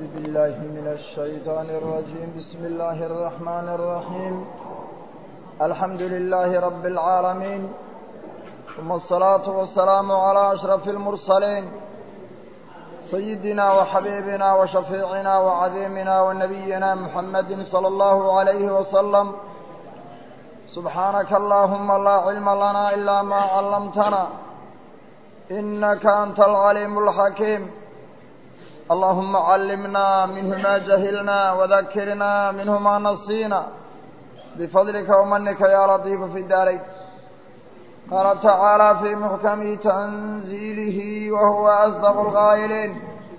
بالله من الشيطان الرجيم بسم الله الرحمن الرحيم الحمد لله رب العالمين ثم الصلاة والسلام على أشرف المرسلين سيدنا وحبيبنا وشفيعنا وعظيمنا ونبينا محمد صلى الله عليه وسلم سبحانك اللهم لا علم لنا إلا ما علمتنا إنك أنت العليم الحكيم اللهم علمنا منه ما جهلنا وذكرنا منه ما نصينا بفضلك ومنك يا لطيف في الدارين قال تعالى في محكم تنزيله وهو أصدق القائلين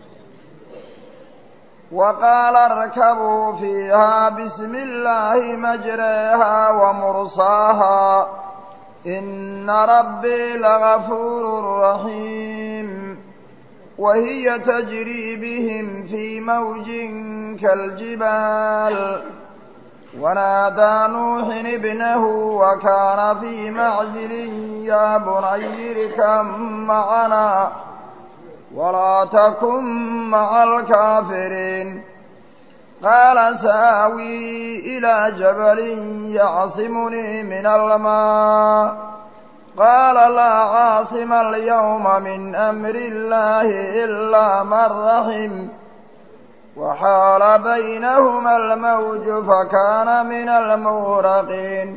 وقال اركبوا فيها بسم الله مجريها ومرصاها إن ربي لغفور رحيم وهي تجري بهم في موج كالجبال ونادى نوح ابنه وكان في معزل يا بني اركب معنا ولا تكن مع الكافرين قال ساوي إلى جبل يعصمني من الماء قال لا عاصم اليوم من أمر الله إلا من رحم وحال بينهما الموج فكان من المغرقين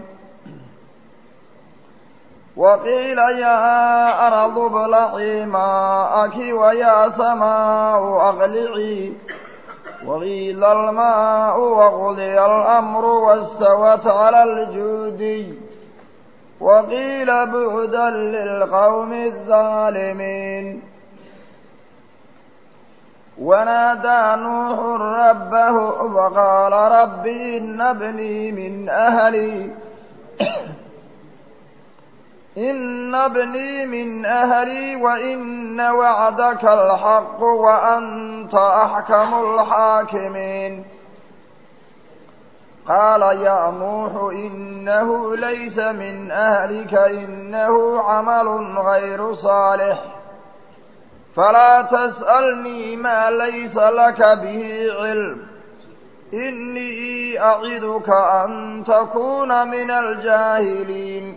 وقيل يا أرض ابلعي ماءك ويا سماء أقلعي وغيل الماء وقضي الأمر واستوت على الجودي وقيل بعدا للقوم الظالمين ونادى نوح ربه فقال رب إن ابني من أهلي إن ابني من أهلي وإن وعدك الحق وأنت أحكم الحاكمين قال يا نوح إنه ليس من أهلك إنه عمل غير صالح فلا تسألني ما ليس لك به علم إني أعدك أن تكون من الجاهلين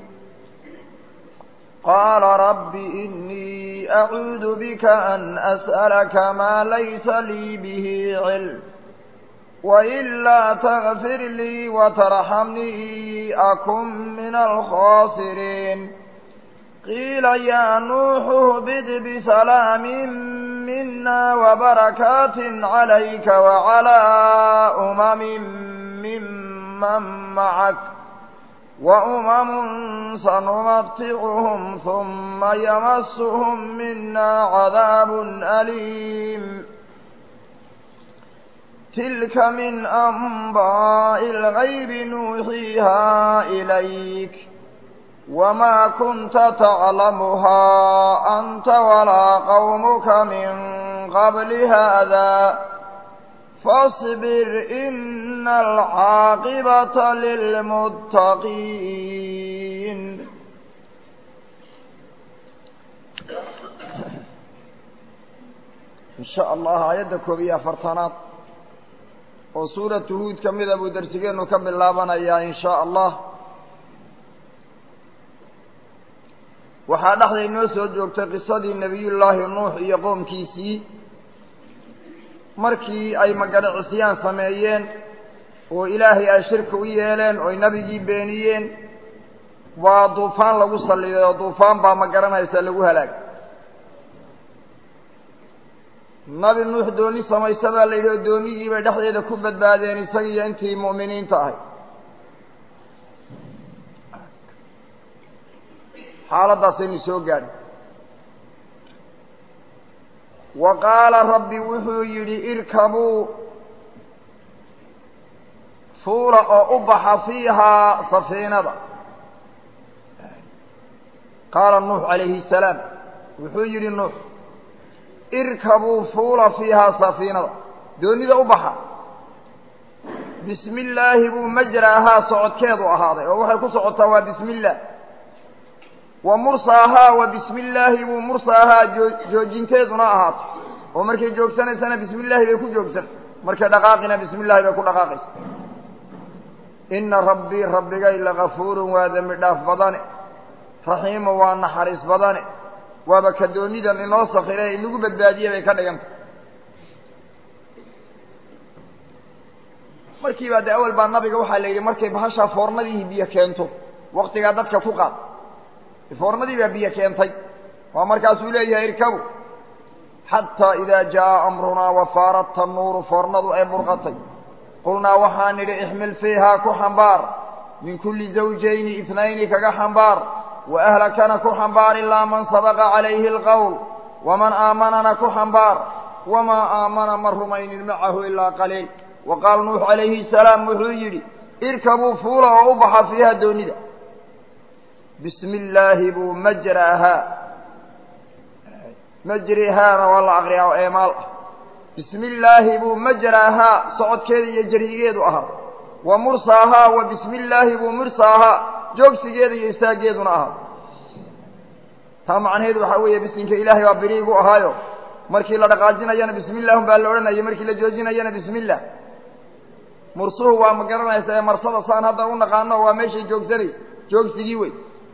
قال رب إني أعوذ بك أن أسألك ما ليس لي به علم وإلا تغفر لي وترحمني أكن من الخاسرين قيل يا نوح اهبد بسلام منا وبركات عليك وعلى أمم ممن معك وأمم سنمتعهم ثم يمسهم منا عذاب أليم تلك من أنباء الغيب نوحيها إليك وما كنت تعلمها أنت ولا قومك من قبل هذا فاصبر إن العاقبة للمتقين إن شاء الله آيات كوبية فرطانات وسورة هود كمذا أبو درسجين وكمل لابنا يا إن شاء الله waxaa dhexda inoo soo joogtay qisadii nebiyullaahi nuux iyo qoomkiisii markii ay maganacisiyaan sameeyeen oo ilaahay ay shirka u yeeleen oo ay nebigii beeniyeen waa duufaan lagu salliday oo duufaan baa ma garanaysa lagu halaag nabi nuux dooni samaysa baa la yidhi oo doonigii bay dhexdeeda ku badbaadeen isagiiyo intii mu'miniinta ahay xaaladdaasaynu soo gaadhay wa qaala rabbi wuxuu yidhi irkabuu fuula oo u baxa fiihaa safiinada qaala nuux calayhi salaam wuxuu yidhi nuux irkabuu fuula fiihaa safiinada doonida u baxa bismi illaahi buu majraahaa socodkeedu ahaaday oo waxay ku socotaa waa bismi illaah wa mursaahaa wa bismi illaahi buu mursaahaa joo joojinteeduna ahaatay oo markay joogsanaysana bismi illaahi bay ku joogsan markay dhaqaaqina bismi illaahi bay ku dhaqaaqaysa ina rabbii rabbigay lagafuurun waa dembi dhaaf badane raxiima waa naxariis badane waaba kadoonidan inoo sakire inagu badbaadiye bay ka dhiganta markiibaa dee awel baa nabiga waxaa la yidhi markay bahashaa foornadii biyo keento waktigaa dadka ku qaad foornadii baa biyo keentay waa markaasuu leeyahay irkabu xataa idaa jaa amrunaa wafaarat tanuuru foornadu ay burqatay qulnaa waxaan nidhi ixmil fiihaa ku xambaar min kulli zawjayni itnayni kaga xambaar wa ahlakana ku xambaar ilaa man sabaqa calayhi alqowl waman aamanana ku xambaar wamaa aamana ma rumaynin macahu ilaa qaliil wa qaala nuux calayhi salaam wuxuu yidhi irkabuu fuula oo u baxa fiiha doonida bismi illaahi buu majraahaa majrihaana waa la aqriyaa oo eemaal ah bismi illaahi buu majraahaa socodkeeda iyo jaryigeedu ahaa wa mursaahaa wa bismi illaahi buu mursaahaa joogsigeeda iyo istaaggeeduna ahaa taa macnaheedu waxaa weeye bisinka ilaahay baa biriigu ahaayo markii la dhaqaajinayana bismi illah baa la odhanaya markii la joojinayana bismi illah mursuhu waa ma garanaysa ee marsada saan hadda u naqaano waa meeshay joogsanay joogsigii wey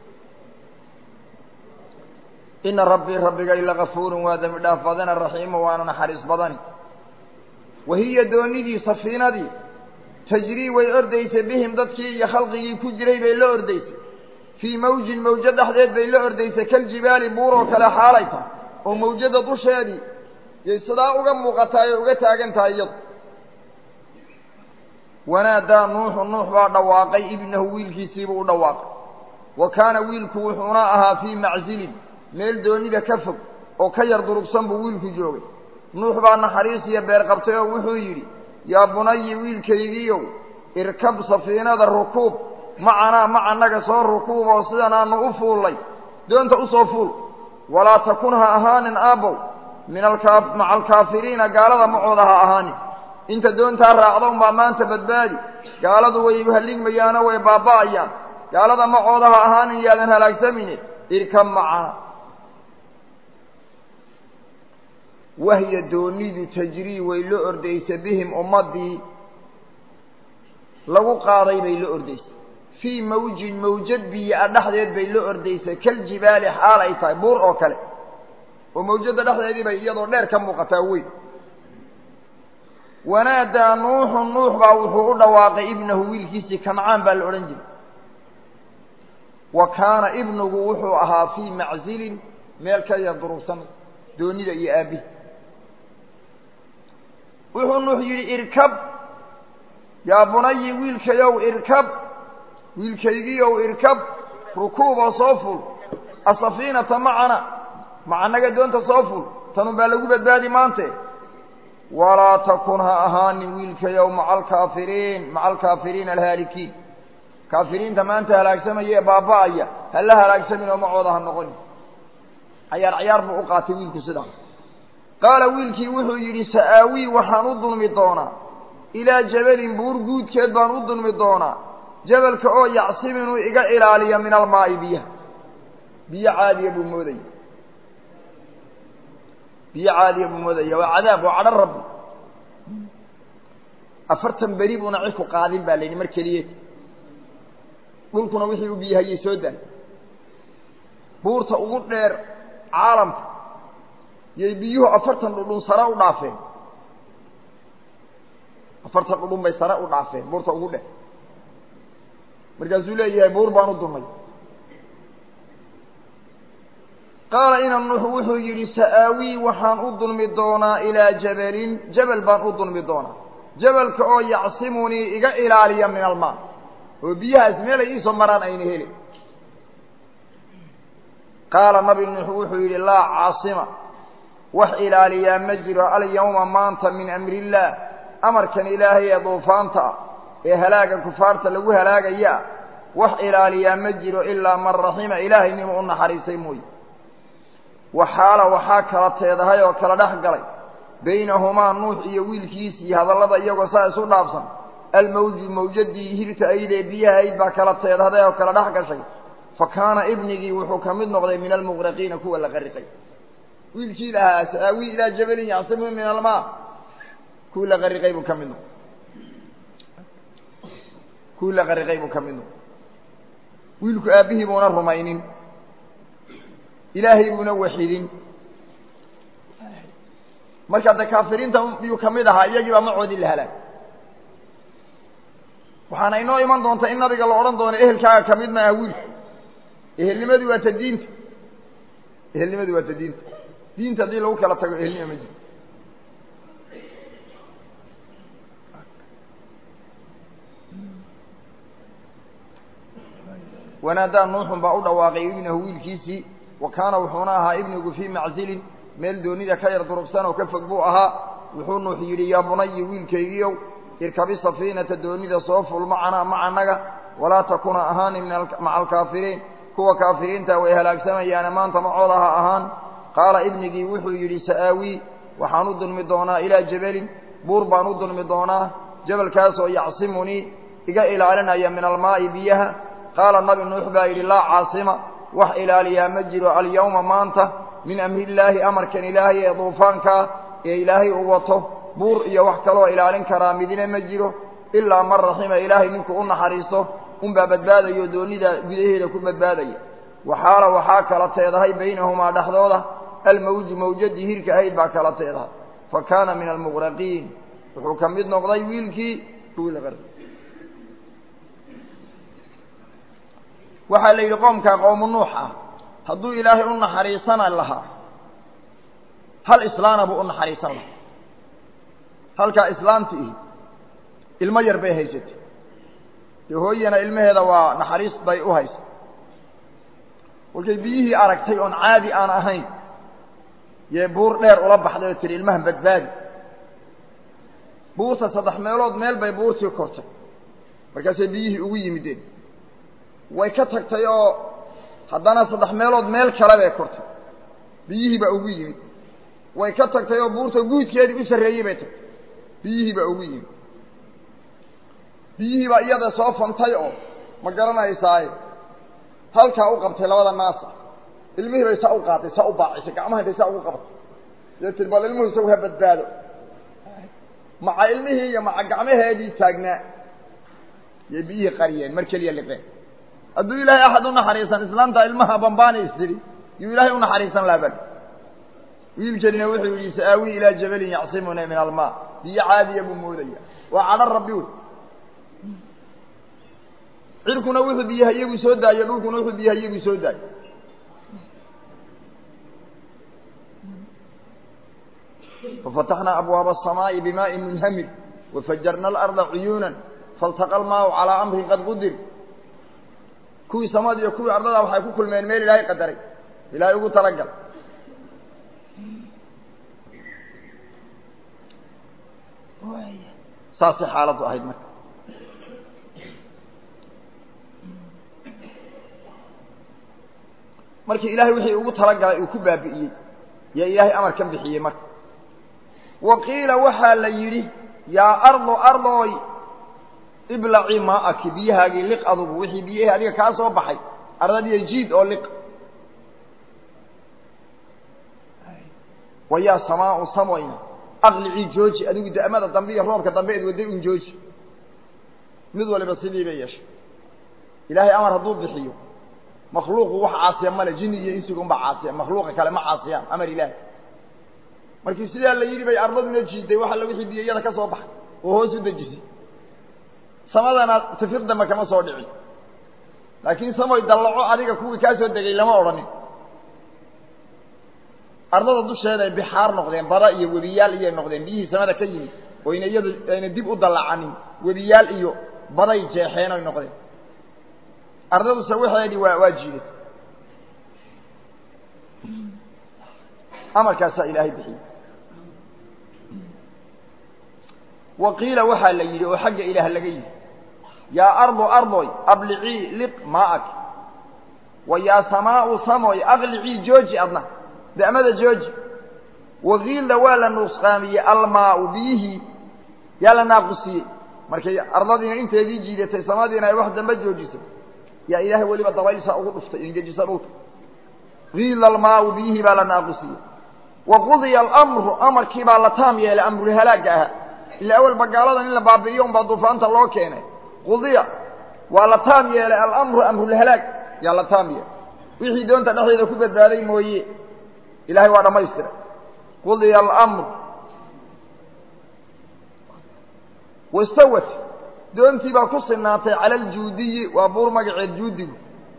ina rabbii rabbigay lagafuurun waa dembi dhaaf badana raxiima waana naxariis badani wa hiya doonidii safiinadii tajrii way ordaysay bihim dadkii iyo khalqigii ku jiray bay la ordaysay fii mawjin mawjo dhexdeed bay la ordaysay kaljibaali buur oo kale xaalay tahay oo mawjada dusheedii yay sidaa uga muuqataay oo uga taagan tahay iyadu wanaadaa nuuxu nuux baa dhawaaqay ibnahu wiilkiisiibuu u dhawaaqay wa kaana wiilku wuxuuna ahaa fii macsilin meel doonida ka fog oo ka yar durugsan buu wiilku joogay nuux baa naxariis iyo beer qabtay oo wuxuu yidhi yaa bunayi wiilkaygiiow irkab safiinada rukuub macanaa macanaga soo rukuub oo sidan aanu u fuullay doonta u soo fuul walaa takun ha ahaanin aabbow min alkaa maca alkaafiriina gaalada macooda ha ahaanin inta doontaa raacda unbaa maanta badbaadi gaaladu way halligmayaano way baaba'ayaan gaalada macooda ha ahaanin yaadan halaagsamine irkab macana wahya doonidu tajrii way la ordaysa bihim ummaddii lagu qaaday bay la ordaysay fii mawjin mawjad biyo-a dhexdeed bay la ordaysay kaljibaali xaal ay tahay buur oo kale oo mawjadda dhexdeedii bay iyadoo dheer ka muuqataa weyn wanaadaa nuuxu nuux baa wuxuu u dhawaaqay ibnahu wiilkiisii kancaan baa la odhan jiray wa kaana ibnugu wuxuu ahaa fii macsilin meel ka yar durugsan doonida iyo aabbihi wuxuu nuux yidhi irkab yaa bunayi wiilkayow irkab wiilkaygiiow irkab rukuub oo soo ful asafiinata macana macanaga doonta soo ful tanun baa lagu badbaadi maante walaa takun ha ahaanin wiilkayow maca alkaafiriin maca alkaafiriina alhaalikiin kaafiriinta maanta halaagsamaya ee baaba'aya hala halaagsamin oo macooda ha noqonin cayaar cayaar buu u qaatay wiilku sidaa qaala wiilkii wuxuu yidhi sa'aawii waxaan u dulmi doonaa ilaa jabalin buur guudkeed baan u dulmi doonaa jabalka oo yacsim inuu iga ilaaliyo min almaa'i biyaha biyo caadiya buu moodaya biyo caadiya buu moodaya waa cadaab waa cadho rabbi afartan beri buuna cirku qaadin baa la yidhi mar keliyeed dhulkuna wixii u biyahayay soo daay buurta ugu dheer caalamka yay biyuhu afartan dhudhun sare u dhaafeen afartan dhudhun bay sare u dhaafeen buurta ugu dheer markaasuu leeyahay buur baan u dulmay qaala ina nuux wuxuu yidhi sa'aawii waxaan u dulmi doonaa ilaa jabalin jabal baan u dulmi doonaa jabalka oo yacsimunii iga ilaaliya min almaa oo biyahaas meelay iisoo maraan ayna heli qaala nabi nuux wuxuu yidhi laa caasima wax ilaaliyaa ma jiro alyawma maanta min amri illaah amarkan ilaahay ee duufaanta ah ee halaaga kufaarta lagu halaagaya wax ilaaliyaa ma jiro ilaa man raxima ilaahay ninuu u naxariistay mooye waxaala waxaa kala teedahay oo kala dhex galay baynahumaa nuux iyo wiilkiisii hadallada iyagoo saa isu dhaafsan almawju mawjadii hirta aydee biyaha ayd baa kala teedhaday oo kala dhex gashay fa kaana ibnigii wuxuu ka mid noqday min almuqraqiina kuwa la qariqay wiilkii lahaa sa'aawi ilaa jabalin yacsimu min almaa kuwii la qariqay buu ka mid noqday kuwii la qariqay buu ka mid noqday wiilku aabbihii buuna rumaynin ilaahay buuna waxidin marka de kaafiriinta yuu ka mid ahaa iyagii baa macoodii la halaag waxaana inoo iman doonta in nabiga la odhan doono ehelkaaga ka mid maaha wiilku ehelnimadii waa ta diinta ehelnimadii waa ta diinta diinta haddii lagu kala tago ehelnima ma jiro wanaadaa nuuxun baa u dhawaaqay ibnahu wiilkiisii wa kaana wuxuuna ahaa ibnigu fii maczilin meel doonida ka yar durugsan oo ka fog buu ahaa wuxuu nuux yidhi yaa bunayi wiilkaygiiow irkabi safiinata doonida soo ful macanaa macanaga walaa takuna ahaani maca alkaafiriin kuwa kaafiriinta way halaagsamayaane maanta macooda ha ahaan qaala ibnigii wuxuu yidhi sa'aawii waxaan u dulmi doonaa ilaa jabalin buur baan u dulmi doonaa jabalkaasoo yacsimunii iga ilaalinaya min almaa'i biyaha qaala nabi nuux baa yidhi laa caasima wax ilaaliyaa ma jiro alyawma maanta min amrillaahi amarkan ilaahay ee duufaankaa ee ilaahay u wato buur iyo wax kaloo ilaalin karaa midina ma jiro ilaa man raxima ilaahay ninkuu u naxariisto unbaa badbaadayo doonida gudaheeda ku badbaadaya waxaala waxaa kala teedahay baynahumaa dhexdooda almawju mawjadii hirka ahayd baa kala teedahay fa kaana min almuqraqiin wuxuu ka mid noqday wiilkii waxaa la yidhi qoomkaa qowmu nuux ah hadduu ilaahay u naxariisana lahaa hal islaana buu u naxariisan lahaa halkaa islaanti ihi ilmo yar bay haysatay dee hooyana ilmaheeda waa naxariis bay u haysa kolkay biyihii aragtay oon caadi aan ahayn yee buur dheer ula baxday oo tihi ilmahan badbaadi buurta saddex meelood meel bay buurtii kortay markaasay biyihii ugu yimideen way ka tagtay oo haddana saddex meelood meel kale bay kortay biyihii baa ugu yimid way ka tagtay oo buurta guudkeedii u sarreeyey bay tagtay biyihii baa ugu yimid biyihii baa iyada soo fantay oo ma garanaysaaye halkaa u qabtay labada naasa ilmihii bay saa u qaatay saa u baacisay gacmaha bay saa ugu qabatay dee tir bal ilmuhu isagu ha badbaado maca ilmihii iyo maca gacmaheedii taagnaa yay biyihii qariyeen mar keliya liqeen hadduu ilaahay axad u naxariisan islaamta ilmaha bambaana istiri yuu ilaahay u naxariisan laha bal wiilkanina wuxuu yidhi sa'aawii ilaa jabalin yacsimuna min almaa biyo caadiya buu moodaya waa cadho rabbi wey cirkuna wuxuu biyahaye buu soo daayo dhulkuna wuxuu biyahaye buu soo daayo fafataxnaa abwaaba الsamaaءi bimaaءi munhamir wafajarna alarda cuyuuna faltaqa almaau calaa amrin qad qudir kuwii samada iyo kuwii ardada waxay ku kulmeen meel ilaahay qadaray ilaahay ugu talagal saasay xaaladdu ahayd marka markii ilaahay wixii ugu talagalay uu ku baabi'iyey yaa ilaahay amarkan bixiyey marka wa qiila waxaa la yidhi yaa ardo ardooy iblaci maa'aki biyahaagii liq adugu wixii biyahii adiga kaa soo baxay ardadiiyo jiid oo liq wa yaa samaau samoyna aqlicii jooji adigu da'mada dambe iyo roobka dambe eed wadday un jooji mid waliba sidii bay yeeshay ilaahay amar hadduu bixiyo makhluuqu wax caasiya male jini iyo insiga unba caasiya makhluuqa kale ma caasiyaan amar ilaahi markii sidaa la yidhi bay ardaduna jiiday wax alla wixii biyayada ka soo baxay oo hoos u dejisay samadana tifir dambe kama soo dhicin laakiin samoy dallaco adiga kuwii kaa soo degay lama odhanin ardada dusheeda ay bixaar noqdeen bada iyo webiyaal iyay noqdeen biyihii samada ka yimid oyna iyadu ayna dib u dallacanin webiyaal iyo baday jeexeen oy noqdeen ardaduse waxeedii waa waa jiiday amarkaasaa ilaahay bixiyey wa qiila waxaa la yidhi oo xagga ilaah laga yidhi yaa ardu ardoy ablicii liq maa'ak wa yaa samaau samoy aqlicii jooji adna da'mada jooji wakiilda waa la nuusqaamiyey almaau biyihii yaa la naaqusiyey markay ardadiina inteedii jiidatay samadiina ay wax dambe joojisay yaa ilaahay weliba dabaylsaa ugu dhuftay ingejisa dhulka kiila almaau biyihii baa la naaqusiyey wa qudiya alamru amarkii baa la taam yeelay amrulhalaagga ahaa ila awalba gaaladan in la baabi'iyo unbaa duufaanta loo keenay qudiya waa la taam yeelay alamru amrulhalaag yaa la taam yeelay wixii doonta dhexdeeda ku badbaaday mooye ilahay waa dhammaystiray qudiya alamru wastawat doontii baa ku sinaatay cala aljuudiyi waa buur magaceed juudigu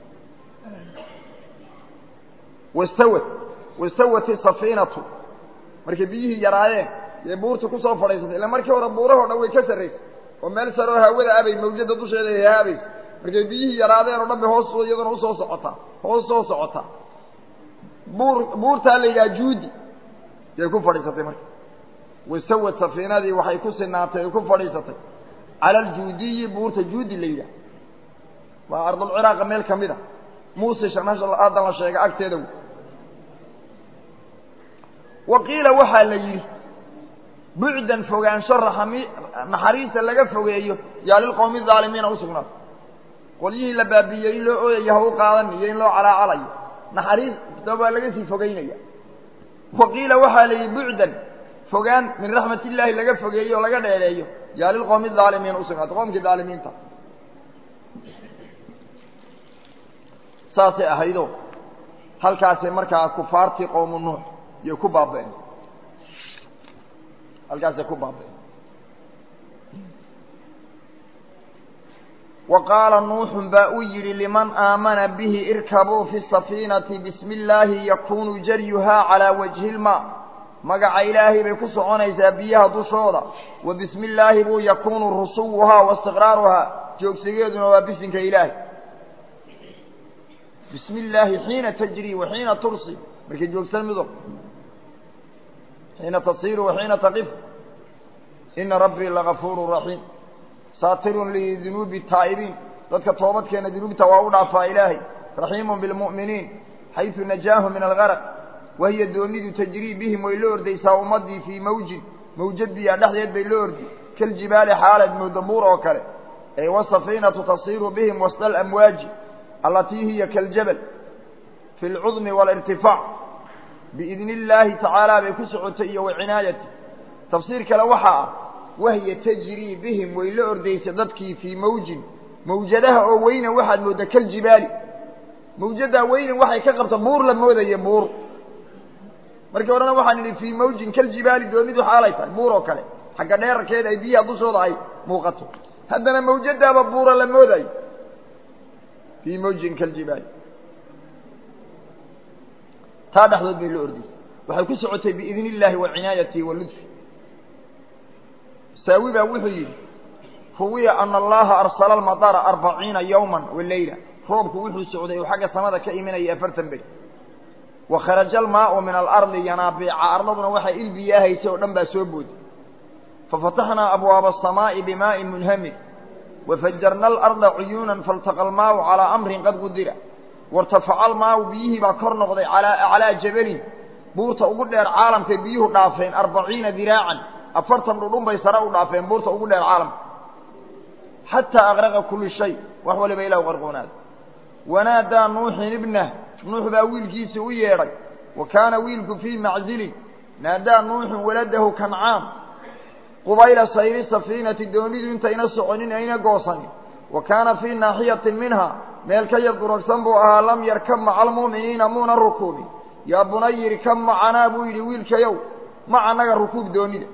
wastawat wastawat isafiinatu markay biyihii yaraayeen yay buurta kusoo fadhiisatay illa markii hore buurahoo dhan way ka sarraysay oo meel sare oo hawada abay mawjada dusheeda ay haabaysa markay biyihii yaraadeen oo dhan bay hoos iyaduna usoo socotaa hoos soo socotaa buur buurtaa la yidhaha juudi yay ku fadhiisatay marka wastawat safiinadii waxay ku sinaatay ay ku fadhiisatay cala aljuudiyi buurta juudi la yidhaha waa ardulciraaqa meel ka mid a muusisha haddan la sheega agteeda wey wa qiila waxaa la yidhi bucdan fogaansho raxami naxariista laga fogeeyo yaa lilqowmi aalimiina usugnaatay qolyihii la baabiiyey in loo ooyayo ha u qaadan iyo in loo calaacalayo naxariista baa laga sii fogeynaya wa qiila waxaa la yidhi bucdan fogaan min raxmat illaahi laga fogeeyo oo laga dheereeyo yaa lilqowmi aalimiina usugnaatay qowmkii aalimiinta saasay ahaydoo halkaasay markaa kufaartii qowmu nuux iyo ku baaba'een halkaasay ku baaba'een wa qaala nuuxun baa u yidhi liman aamana bihi irkabuu fi safiinati bismi illaahi yakunu jaryuhaa calaa wajhi ilmaa magaca ilaahay bay ku soconaysaa biyaha dushooda wa bismi illaahi buu yakunu rusuwuhaa wa istiqraaruhaa joogsigeeduna waa bisinka ilaahay bismi illaahi xiina tajrii wa xiina tursi markay joogsan mido xiina tasiiru wa xiina taqif ina rabbii lagafuuru raxiim saatirun lidunuubi taa'ibiin dadka toobadkeena dunuubta waa u dhaafaa ilaahay raxiimun bilmu'miniin xaysu najaahum min algaraq wahiya doonidu tajrii bihim way la ordaysaa ummaddii fii mawjin mawjad biyaa dhexdeed bay la ordi kaljibaali xaalad moodabuur oo kale ee wasafiinatu tasiiru bihim wasta alamwaaji allatii hiya kaljabal fi lcudmi waalirtifaac biidni illaahi tacaala bay ku socotay iyo wa cinaayati tafsiir kale waxaa ah wahya tajrii bihim way la ordaysa dadkii fii mawjin mawjadaha oo weynan waxaad mooddaa kaljibaali mawjaddaa weynan waxay ka qabta buur la moodaya buur markii horena waxaan idhi fii mawjin kaljibaali doonidu xaalay tahay buur oo kale xagga dheerarkeeda ay biyaha dushooda ay muuqato haddana mawjadaaba buura la moodayo fii mawjin kaljibaali taa dhexdood bay la ordaysay waxay ku socotay biidni illaahi wa cinaayatihi wa ludfi saawi baa wuxuu yidhi ruwiya ana allaha arsala almadara arbaciina yowman waleyla roobku wuxuu socday uu xagga samada ka imanayay afartan beri wa kharaja almaau min alardi yanaabiica ardaduna waxay ilbiyaahaysay oo dhan baa soo booday fafataxnaa abwaaba asamaa'i bimaa'in munhamir wafajarna alarda cuyuunan faltaqa almaau calaa amrin qad qudira wartafaca almaau biyihii baa kor noqday calaa aclaa jabalin buurta ugu dheer caalamkay biyuhu dhaafeen arbaciina diraacan afartan dhudhun bay sare u dhaafeen buurta ugu dheer caalamka xataa aqraqa kulli shay wax waliba ilah u qarqoonaada wanaadaa nuuxin ibnah nuux baa wiilkiisii u yeedhay wa kaana wiilku fii maczilin naadaa nuuxun waladahu kancaan qubayla sayri safiinati doonidu intayna soconin ayna goosanin wa kaana fii naaxiyatin minha meel ka yar duragsan buu ahaa lam yarkab maca almu'miniina muuna rukuubin yaa bunay irkab macanaa buu yidhi wiilkayow maca naga rukuub doonida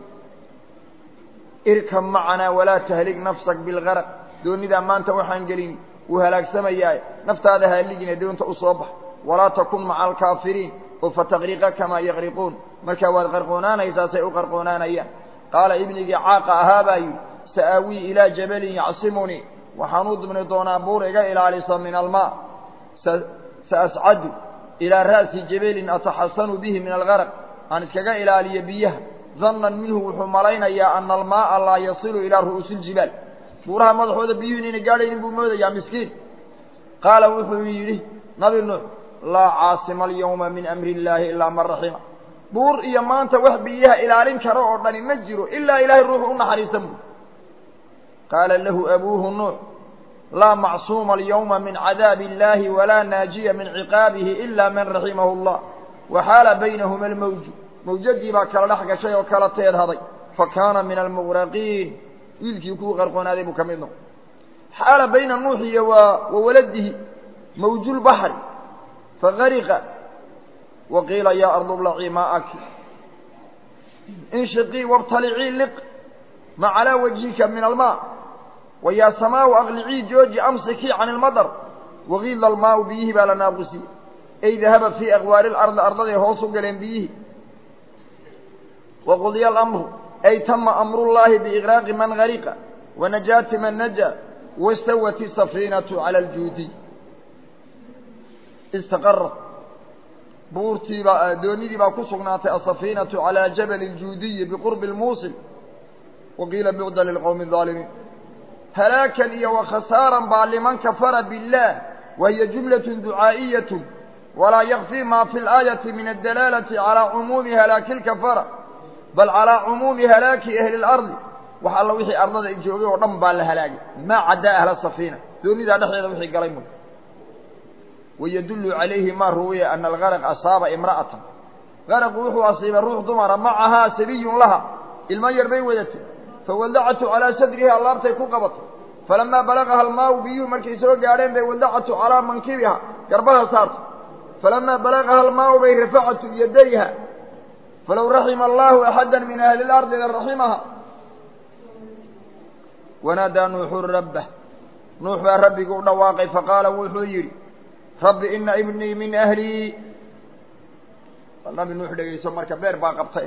irkab macanaa walaa tahlig nafsak bilgaraq doonidaa maanta waxaan gelin wuu halaagsamayaaye naftaada haaligina doonta u soo bax walaa takun maca alkaafiriin oo fataqriqa kamaa yaqriquun markaa waad qarqoonaanaysaa say u qarqoonaanayaan qaala ibnigii caaqa ahaa baa yidhi sa'aawii ilaa jabalin yacsimunii waxaan u dubni doonaa buur iga ilaalisa min almaa saascadu ilaa ra'si jabalin ataxasanu bihi min algaraq aan iskaga ilaaliyo biyaha dannan minhu wuxuu malaynayaa ana almaaa laa yasilu ilaa ru'uusi iljibaal buuraha madaxooda biyuhu inayna gaadhaynin buu moodayaa miskiin qaala wuxuu yidhi nabi nuux laa caasima alyawma min amri illaahi ilaa man raxima buur iyo maanta wax biyaha ilaalin karo oo dhani ma jiro ilaa ilaahay ruuxu u naxariisan buu qaala lahu abuuhu nuux laa macsuuma alyawma min cadaabi illaahi walaa naajiya min ciqaabihi ilaa man raximahu allah waxaala baynahuma almawju mawjadii baa kala dhex gashay oo kala teedhaday fa kaana min almuqraqiin wiilkii kuwii qarqoonaaday buu ka mid noqo xaala bayna nuuxi iyo wa wa waladihi mawjulbaxri fagariqa wa qiila yaa ardu blacii maa'aki inshiqii wabtalicii liq ma calaa wajhika min almaa wa yaa samaau aqlicii jooji amsikii can ilmadar wagiila almaau biyihii baa la naaqusiyey ay dahaba fii aqwaari lardi ardaday hoos u galeen biyihii waqudiya alamru ay tama amrullaahi biiqraaqi man gariqa wanajaati man naja wastawat isafiinatu cala aljuudiy istaqarat buurtiibaa doonidii baa ku sugnaatay asafiinatu calaa jabali ljuudiyi biqurbi lmuusil waqiila bucda lilqowmi الظaalimiin halaakan iyo wakhasaaran baa liman kafara biاllah wahiya jumlaة ducaa'iyaة walaa yakfii ma fi اlaayati min adalaalati calىa cumuumi halaaki اlkafara bal calىa cumuumi halaaki ahli اlardi wax alla wixii ardada joogay oo dhan baa la halaagay maa caddaa ahla safiina doonidaa dhexdeeda wixii galay mu wayadullu calayhi ma ruwiya ana algaraq asaaba imra'atan garaqu wuxuu asiibay ruux dumara macahaa sabiyun laha ilmo yar bay wadatay fawadacatu calaa sadriha laabtay ku qabatay falamaa balagaha almaau biyuhu markay soo gaadheen bay wadacatu calaa mankibiha garbaha saartay falamaa balagaha almaau bay rafacatu yadayha falow raxima allahu axada min ahli اlardi laraximaha wanaadaa nuuxu rabbah nuux baa rabbigii u dhawaaqay faqaala wuxuu yidhi rabbi ina ibnii min ahlii nabi nuux dhegayso marka beer baa qabtay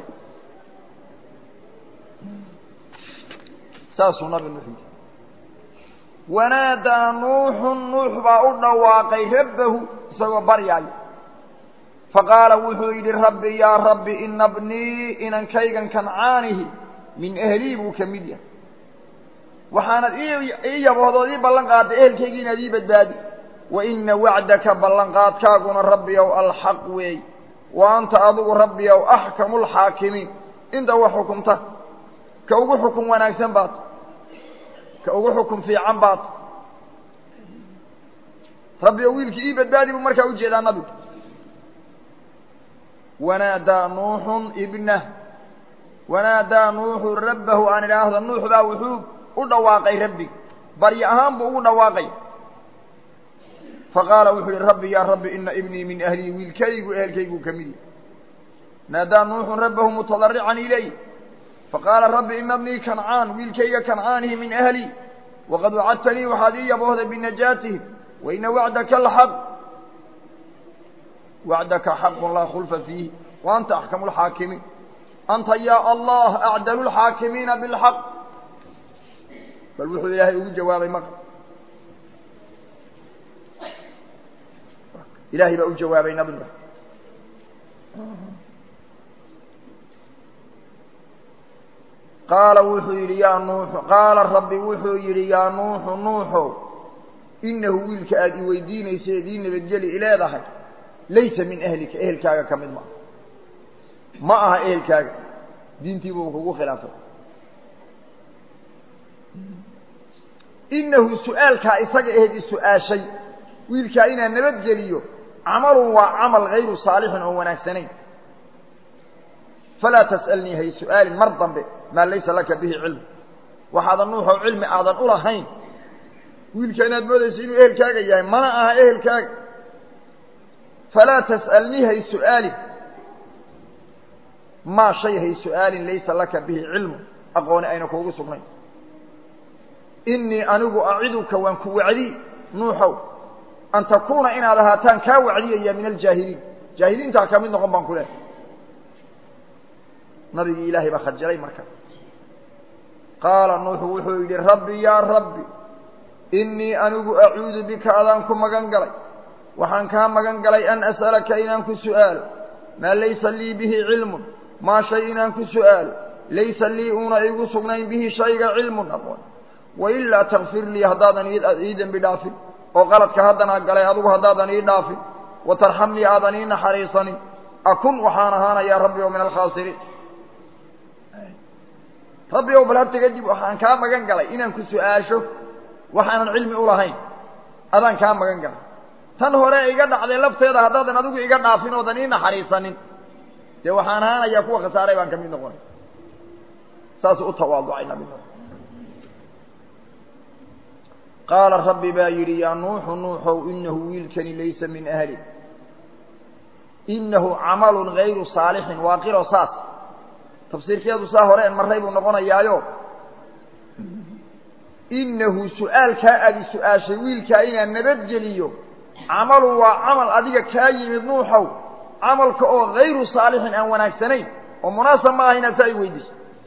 saasuu nabi nuux yidhi wanaadaa nuuxun nuux baa u dhawaaqay rabbahu isagoo baryaaya faqaala wuxuu yidhi rabbi yaa rabbi ina bnii inankaygan kancaanihi min ahlii buu ka mid yahay waxaanad ii yaboohdood ii ballan qaaday ehelkaygii inaad ii badbaadi wa ina wacdaka ballanqaadkaaguna rabbiyow alxaq weey wa anta adigu rabbiyow axkamu lxaakimiin inta wax xukumta ka ugu xukun wanaagsan baad ka ugu xukun fiican baad rabbiyow wiilkii ii badbaadi buu markaa ujeedaa nabigu wanaadaa nuuxun ibnah wanaadaa nuuxu rabbahu aan idhaahdo nuux baa wuxuu u dhawaaqay rabbi baryo ahaan buu ugu dhawaaqay faqaala wuxuu yihi rabbi yaa rabbi ina ibnii min ahlii wiilkaygu ehelkayguu ka mid yahy naadaa nuuxun rabbahu mutadarican ilayh faqaala rabbi ina bnii kancaan wiilkayga kancaanihi min ahlii waqad wacadtanii waxaad ii yaboohday binajaatihim wa ina wacdaka alxaq wacdaka xaqun laa khulfa fiihi wa anta axkamu lxaakimiin anta yaa allah acdalu lxaakimiina bilxaq bal wuxuu ilaahay ugu jawaabay maql ilahay baa u jawaabay nabi nuux qaala wuxuu yidhi yaa nuuxu qaala rabbi wuxuu yidhi yaa nuuxu nuuxow inahu wiilka aada i weydiinaysa eed ii nabadgeli ileedahay laysa min ahlika ehelkaaga ka mid ma ma aha ehelkaaga diintiibuu kugu khilaafay inahu su-aalkaa isaga aheed is-su-aashay wiilkaa inaan nabadgeliyo camalun waa camal hayru saalixin oon wanaagsanayn falaa tas'alnii hay su-aalin mar dambe maa laysa laka bihi cilmu waxaadan nuuxow cilmi aadan u lahayn wiilka inaad moodayso inuu ehelkaaga yahay mana aha ehelkaaga falaa tas'alnii hay su-aalin maa shay hay su-aalin laysa laka bihi cilmu aqooni ayna kuugu sugnayn inii anigu aciduka waan ku wacdi nuuxow an takuuna inaad ahaataan kaa wacdiyaya min aljaahiliin jaahiliintaa ka mid noqon baan ku lehay nabigii ilaahay baa khajilay marka qaala nuuxu wuxuu yidhi rabbi yaa rabbi inii anigu acuudu bika adaan ku magan galay waxaan kaa magan galay an as'alaka inaan ku su'aalo maa laysa lii bihi cilmun maa shay inaan ku su'aalo laysa lii uuna igu sugnayn bihi shayga cilmun aqoon wailaa takfir lii haddaadan ii dembi dhaafin oo qaladka haddana galay adugu haddaadan ii dhaafin wa tarxamnii aadan ii naxariisanin akun waxaan ahaanayaa rabbi oo min alkhaasiriin rabbi ow bal harta kadib waxaan kaa magan galay inaan ku su-aasho waxaanan cilmi u lahayn adaan kaa magan galay tan hore iga dhacday lafteeda haddaadan adigu iga dhaafin oodan ii naxariisanin dee waxaan ahaanayaa kuwa khasaaray baan ka mid noqonay saasuu u tawaaducay nabi nuux qaala rabbi baa yidhi yaa nuuxu nuuxow inahu wiilkani laysa min ahli inahu camalun gayru saalixin waa qiro saas tafsiirkeedu saa hore en marray buu noqonayaayo inahu su-aalkaa aadi su-aashay wiilkaa inaan nabadgeliyo camalun waa camal adiga kaa yimid nuuxow camalka oo gayru saalixin aan wanaagsanayn oo munaasab ma aha inaad saa i weydiiso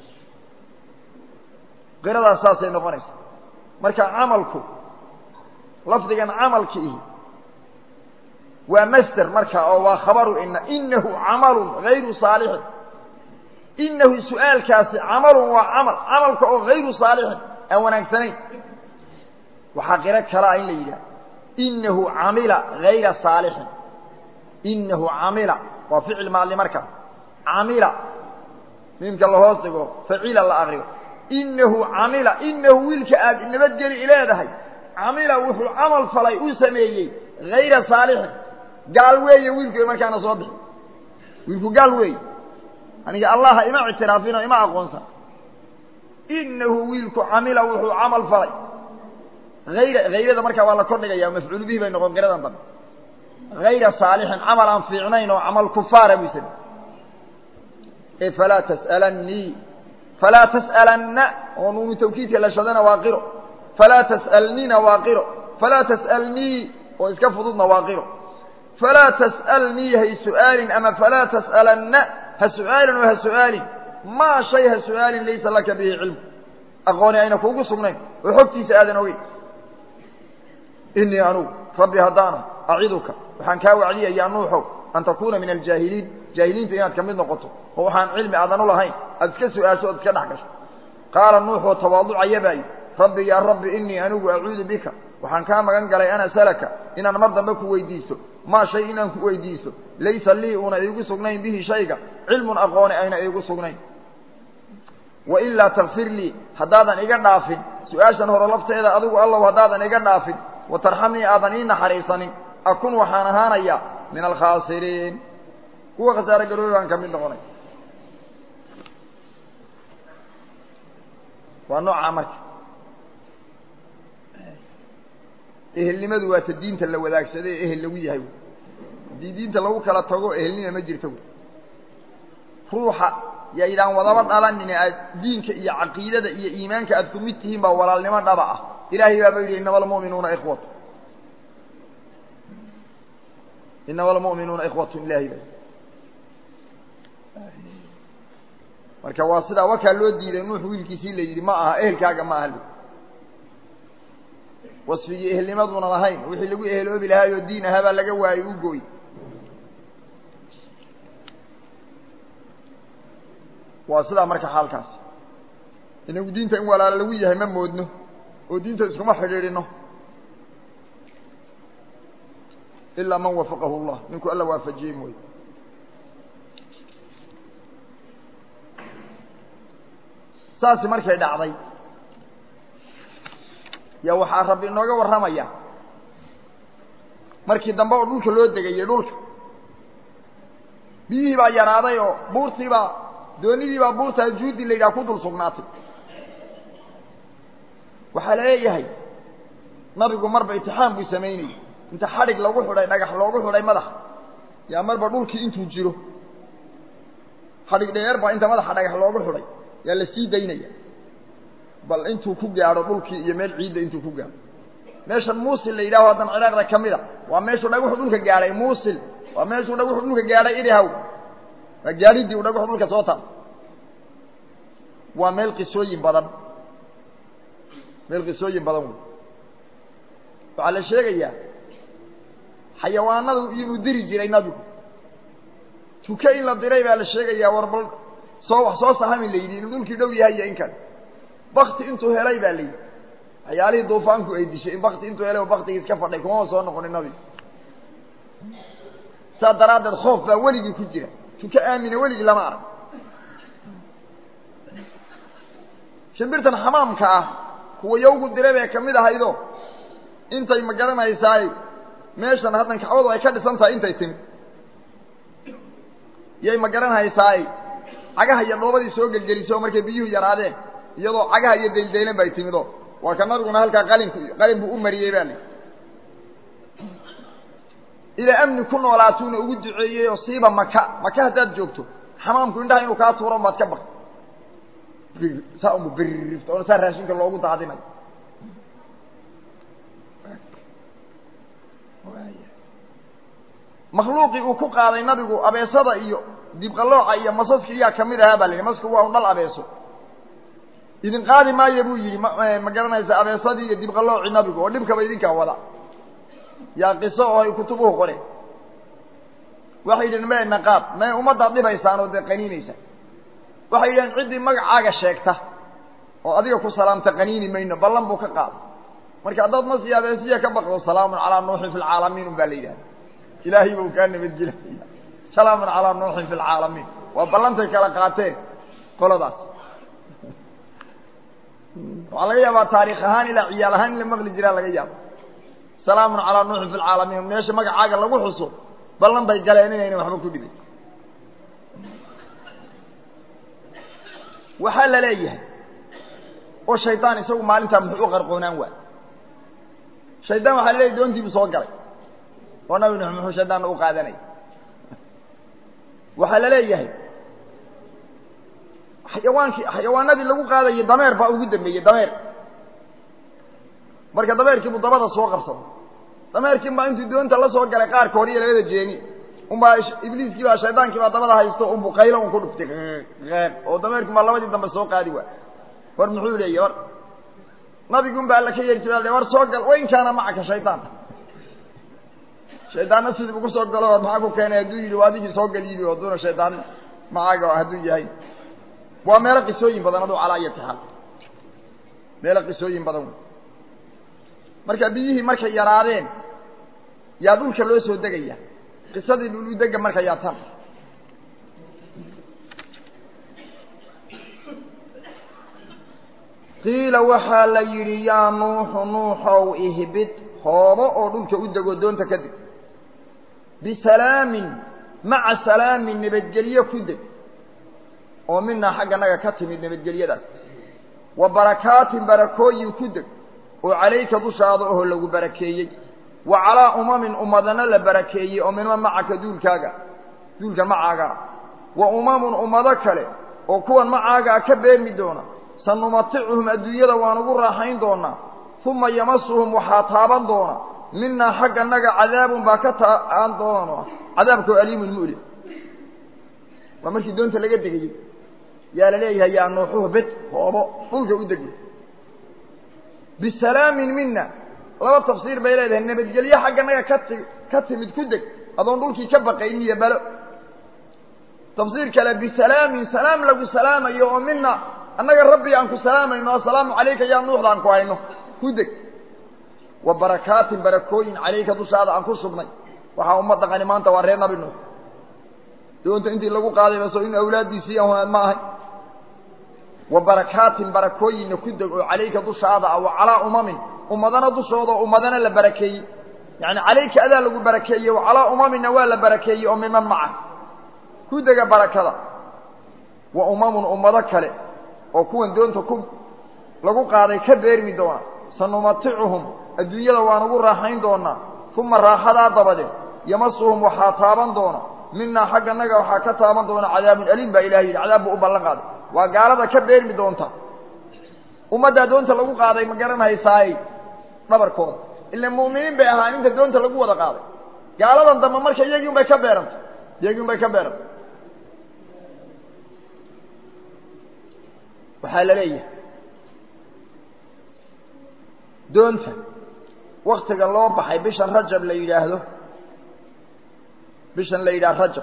qiradaas saasay noqonaysa marka camalku lafdigan camalki ihi waa masder marka oo waa khabaru ina inahu camalun gayru saalixin inahu su-aalkaasi camalun waa camal camalka oo gayru saalixin aan wanaagsanayn waxaa qiro kala ah in la yidhaha inahu camila gayra saalixin inahu camila waa ficil maadli marka camila miimka lahoos dhigo facila la akriyo inahu camila inahu wiilka aad nabadgeli leedahay camila wuxuu camal falay uu sameeyey gayra saalixin gaal weeye wiilku markaana soo bixi wiilku gaal weeye aniga allaha ima ictiraafino ima aqoonsan inahu wiilku camila wuxuu camal falay ayra hayrada markaa waa la kordhigaya mafcuul bihi bay noqon qiradan dambe gayra saalixin camal aan fiicnayn oo camal kufaara buu samey e falaa tas'alannii falaa tas'alanna oo nuunu tawkiidka la shadana waa qiro falaa tas'alnina waa qiro falaa tas'alnii oo iska fududna waa qiro falaa tas'alnii hay su'aalin ama falaa tas'alanna ha su'aalin oo ha su'aalin maa shay ha su'aalin laysa laka bihi cilmu aqooni ayna kuugu sugnayn oo xogtiisa aadan ogeyn inii anugu rabbi haddaana aciduka waxaan kaa wacdiyayaa nuuxow an takuuna min aljaahiliin jaahiliinta inaad ka mid noqoto oo waxaan cilmi aadan u lahayn aad iska su-aasho ood iska dhex gasho qaala nuuxoo tawaaducaya baa yidhi rabbi yaa rabbi inii anigu acuudu bika waxaan kaa magan galay an asalaka inaan mar dambe ku weydiiso maa shay inaan ku weydiiso laysa lii una iigu sugnayn bihi shayga cilmun aqooni ayna iigu sugnayn wailaa takfir lii haddaadan iga dhaafin su-aashan hore lafteeda adigu allow haddaadan iga dhaafin watarxamnii aadan ii naxariisanin akun waxaan ahaanayaa min alkhaasiriin kuwa khasaare garoobi baan ka mid noqonay waa noocaa marka ehelnimadu waa ta diinta la wadaagsaday ee ehel lagu yahay haddii diinta lagu kala tago ehelnima ma jirto ruuxa yaydaan wadaba dhalanin aad diinka iyo caqiidada iyo iimaanka aad ku mid tihiin baa walaalnimo dhaba ah ilaahay baaba yidhi inama almu'minuuna ikhwatu inama almu'minuuna ikhwatu ilahay ba marka waa sidaa wakaa loo diiday nuux wiilkiisii la yidhi ma aha ehelkaaga ma aha wasfigii ehelnimaduuna lahayn wixii lagu eheloobi lahaay oo diin ahaa baa laga waayey u gooy waa sidaa marka xaalkaas inagu diinta in walaalo lagu yahay ma moodno oo diinta iskuma xidhiidhino ilaa man wafaqahu llah ninku alla waafajiyey mooye saasi markay dhacday yaa waxaa rabbi inooga warramaya markii dambe oo dhulka loo degayey dhulka biyihii baa yaraaday oo buurtii baa doonidii baa buurtaa juudi la yidhaha ku dul sugnaatay waxaa la leeyahay nabigu marba itixaam buu samaynayey inta xadhig lagu xidhay dhagax loogu xidhay madaxa yaa marba dhulkii intuu jiro xadhig dheer baa inta madaxa dhagax loogu xidhay yaa la sii daynaya bal intuu ku gaadho dhulkii iyo meel ciidda intuu ku gaadho meeshan muusil la yidhaho haddan ciraaqda ka mid a waa meeshuu dhagaxu dhulka gaadhay muusil waa meeshuu dhagaxu dhulka gaadhay idahaw waa gaadhidii uu dhagaxu dhulka soo taal waa meel qisooyin badan meel qisooyin badan wey waxaa la sheegayaa xayawaanadu inuu diri jiray nabigu tuke in la diray baa la sheegayaa war bal soo wax soo sahami la yidhi inuu dhulkii dhow yahay iyo in kale bakti intuu helay baa la yidhi waxyaalihii duufaanku ay dishay in bakti intuu helay oo baktigii iska fadhay kumama soo noqonin nabigu saa daraaddeed khoof baa weligii ku jira tuke aamina weligii lama arag shimbirtan xamaamka ah kuwa yawgu diray bay ka mid ahaydo intay ma garanaysaay meeshan haddan kacbadu ay ka dhisan tahay intay timid yay ma garanhaysaay cagaha iyo dhoobadii soo gelgeliso markay biyuhu yaraadeen iyadoo cagaha iyo daydaylan bay timido waa ka nabiguna halkaa qalinku qalin buu u mariyey baa li ilaa amni ku noolaatuuna ugu duceeyey oo siiba maka maka haddaad joogto xamaamku indhaha inuu kaa tuuro baad ka baq saa umu birrifta oona saa raashinka loogu daadinayo makhluuqii uu ku qaaday nabigu abeesada iyo dibqalooca iyo masaska iyaa kamid ahaa baa la yidhi masku waa un dhal abeeso idin qaadi maayo buu yidhi ma ma garanaysa abeesadii iyo dibqaloocii nabigu oo dhibkaba idinkaa wada yaa qiso oo ay kutubuhu qoreen waxay yidhaheen me naqaab me ummaddaad dhibaysaan oo dee qaniinaysaan waxay yidhaheen ciddii magacaaga sheegta oo adiga ku salaamta qaniini mayno ballan buu ka qaaday marka haddaad masi abeesiya ka baqdo salaamun calaa nuuxin fi lcaalamiin un baa la yidhahda ilaahay buu kaa nabadgelaya salaamun calaa nuuxin fi lcaalamiin waa ballantay kala qaateen qoladaas waxaa laga yaabaa taariikh ahaan ilaa ciyaal ahaan in la maqli jiraa laga yaaba salaamun calaa nuuxin fi lcaalamiin meesha magacaaga lagu xuso ballan bay galeen inayna waxba ku dhibin waxaa la leeyahay oo shaydaan isagu maalintaa muxuu u qarqoonaan waay shaydaan waxaa la leeyahy doontiibu soo galay oo nabi nuux muxuu shaydaanna u qaadanaya waxaa la leeyahay xayawaankii xayawaanadii lagu qaadayay dameer baa ugu dambeeyey dameer marka dameerkiibuu dabada soo qabsaday dameerkiin baa intuu doonta la soo galay qaarka hor iyo labada jeeni unbaa ibliiskii baa shaydaankii baa dabada haysto unbu qaylo un ku dhuftay oo dameerkii baa labadii dambe soo qaadi waay war muxuu leeyahy war nabigun baa alla ka yeeri jira war soo gal wain kaana macaka shaydaan shaydaanna sidii ugu soo galo maxaa ku keenay hadduu yidhi waa adigii soo galiibi oo duuna shaydaan macaaga hadduu yahay waa meelo qisooyin badan aduu calaa ayati xaal meelo qisooyin badan wey marka biyihii markay yaraadeen yaa dhulka loo soo degaya qisadii dhuludega marka yaa tan qiila waxaa la yidhi yaa nuuxu nuuxow ihbid hoobo oo dhulka u dego doonta ka deg bisalaamin maca salaamin nabadgelyo ku deg oo minaa xagga naga ka timid nabadgelyadaas wa barakaatin barakooyin ku deg oo calayka dushaada oho lagu barakeeyey wa calaa umamin ummadana la barakeeyey oo minma macaka duulkaaga duulka macaagaa wa umamun ummado kale oo kuwan macaagaa ka beermi doona sanumaticuhum adduunyada waan ugu raaxayn doonaa uma yamasuhum waxaa taaban doona minaa xagga naga cadaabun baa ka taan doona cadaabkoo aliimun mu'lim waa markii doonta laga degayey yaa la leeyahay yaa nuuxuhu bed hoobo dhulka u degay bisalaamin mina laba tafsiir bay leedahay nabadgelyo xagga naga kati ka timid ku deg adoon dhulkii ka baqayn iyo balo tafsiir kale bisalaamin salaam lagu salaamayo oo mina annaga rabbi aan ku salaamayno assalaamu calayka yaa nuuxda aan ku hayno ku deg wa barakaatin barakooyin calayka dushaada aan ku sugnay waxaa umma dhaqani maanta waa reer nabi nuux doonta intii lagu qaaday baso in awlaaddiisii aan ma ahay wa barakaatin barakooyinna ku deg oo calayka dushaada ah wa calaa umamin ummadana dushooda oo ummadana la barakeeyey yacani calayka adaa lagu barakeeyey wa calaa umaminna waa la barakeeyey oo miman maca ku dega barakada wa umamun ummado kale oo kuwan doonta ku lagu qaaday ka beermi doona sanumaticuhum adduunyada waan ugu raaxayn doonaa uma raaxadaa dabadeed yamasuhum waxaa taaban doona minaa xagga naga waxaa ka taaban doona cadaabun aliim baa ilahay yidhi cadaab buu u ballan qaaday waa gaalada ka beermi doonta ummaddaa doonta lagu qaaday ma garanhaysaay dhabarkooda ila mu'miniin bay ahaan inta doonta lagu wada qaaday gaaladan dambe marka iyagii un bay ka beerantay iyagii un bay ka beerantay waxaa la leeyahay doonta waktiga loo baxay bishan rajab la yidhaahdo bishan la yidhaha rajab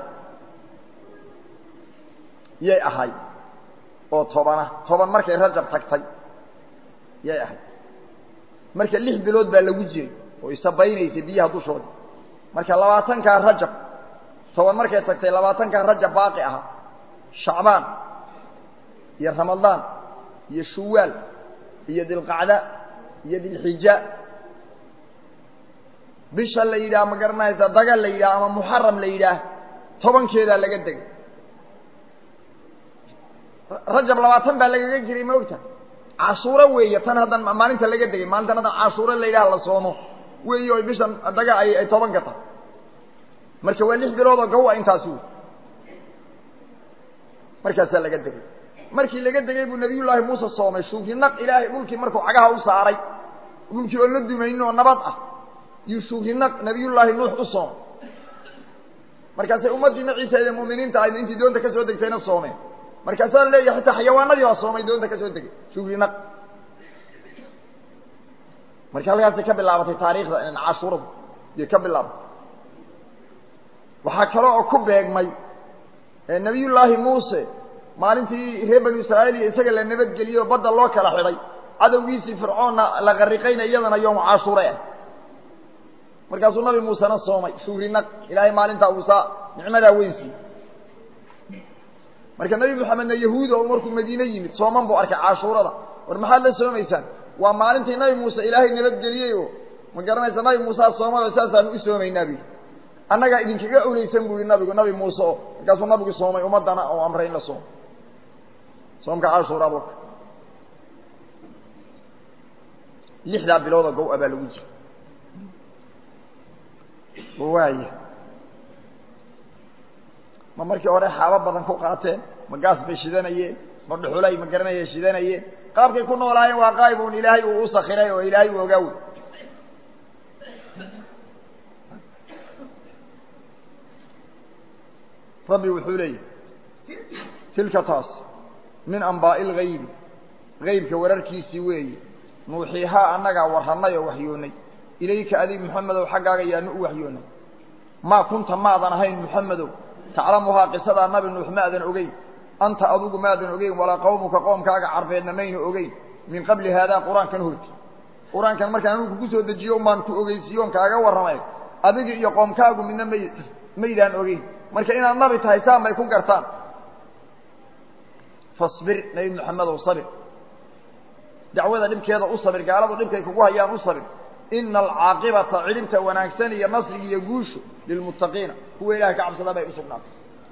yay ahay oo tobana toban markay rajab tagtay yay ahayd marka lix bilood baa lagu jiray oo isabaynaysay biyaha dushooda marka labaatankaa rajab toban markay tagtay labaatankaa rajab baaqi ahaa shacbaan iyo ramadaan iyo shuwaal iyo dilqacda iyo dilxija bisha la yidhaah ma garanaysa dagal la yidhaah ama muxaram la yidhaah tobankeedaa laga degay rajab labaatan baa lagaga jiray ma ogta cashuuro weeye tan haddan maalinta laga degay maalintan haddan cashuuro la yidhaha la soomo weeye o bishan daga ay ay toban gata marka waa lix bilood oo gawa intaasi wey markaasaa laga degay markii laga degay buu nabiyullaahi muuse soomay shuurinaq ilaahay dhulkii markuu cagaha u saaray dhulkii oo la dumaynin oo nabad ah yuu shuurinaq nabiyullaahi nuux u soomay markaasay ummaddii maciisa ee mu'miniinta ahayd intii doonta ka soo degtayna soomeen markaasaa la leeyahay xitaa xayawaanadii baa soomay doonta ka soo degay shuurinaq marka halkaasay ka bilaabatay taariikhda cashuuradu iyo ka bilaabatay waxaa kale oo ku beegmay nabiyullaahi muuse maalintii reer banu israa'iil iyo isaga la nabadgeliyo o badda loo kala xidhay cadowgiisii fircoonna la qarriqayna iyadana yowmu cashuure ah markaasuu nabi muusena soomay shuurinaq ilaahay maalintaa uusaa nicmadaa weyn siiyey marka nebi moxamedna yahuud oo markuu madiine yimid sooman buu arkay cashuurada war maxaad la soomaysaan waa maalintii nabi muuse ilaahay nabadgeliyey oo ma garanaysa nabi muusaa soomay oo saasaanu u soomaynaa bu annagaa idinkaga oleysan bu yihi nabigu nabi muuse oo markaasuu nabigu soomay ummaddana oo amray in la soomo soomka cashuura bu lixdaa biloodoo gow-a baa lagu jira waaya ma markii hore xaabo badan ku qaateen ma gaas bay shidanayeen ma dhuxulay ma garanaya shidanayeen qaabkay ku noolaayeen waa qaayb un ilaahay uu u sakiray oo ilaahay uu ogaawi rabbi wuxuu leeyahy tilka taas min ambaa'i lgaybi gaybka wararkiisii weeye nuuxiihaa annagaa warrannay oo waxyoonnay ilayka adig moxamedow xaggaaga yaanu u waxyoonnay maa kunta maadan ahayn moxamedow taclamuhaa qisadaa nabi nuux maadan ogeyn anta adugu maadan ogeyn walaa qawmuka qoomkaaga carbeedna mayna ogeyn min qabli haadaa qur-aankan horti qur-aankan markaan anugu ku soo dejiyo umbaan ku ogeysiiyoon kaaga warramay adigi iyo qoomkaagu midna may maydaan ogeyn marka inaad nabi tahay saan bay ku gartaan fasbir nebi moxamedow sabir dacwada dhibkeeda u sabir gaaladu dhibkay kugu hayaan u sabir ina alcaaqibata cidhibta wanaagsan iyo nasriga iyo guushu lilmuttaqiina kuwa ilahay ka cabsada bay usugnaatay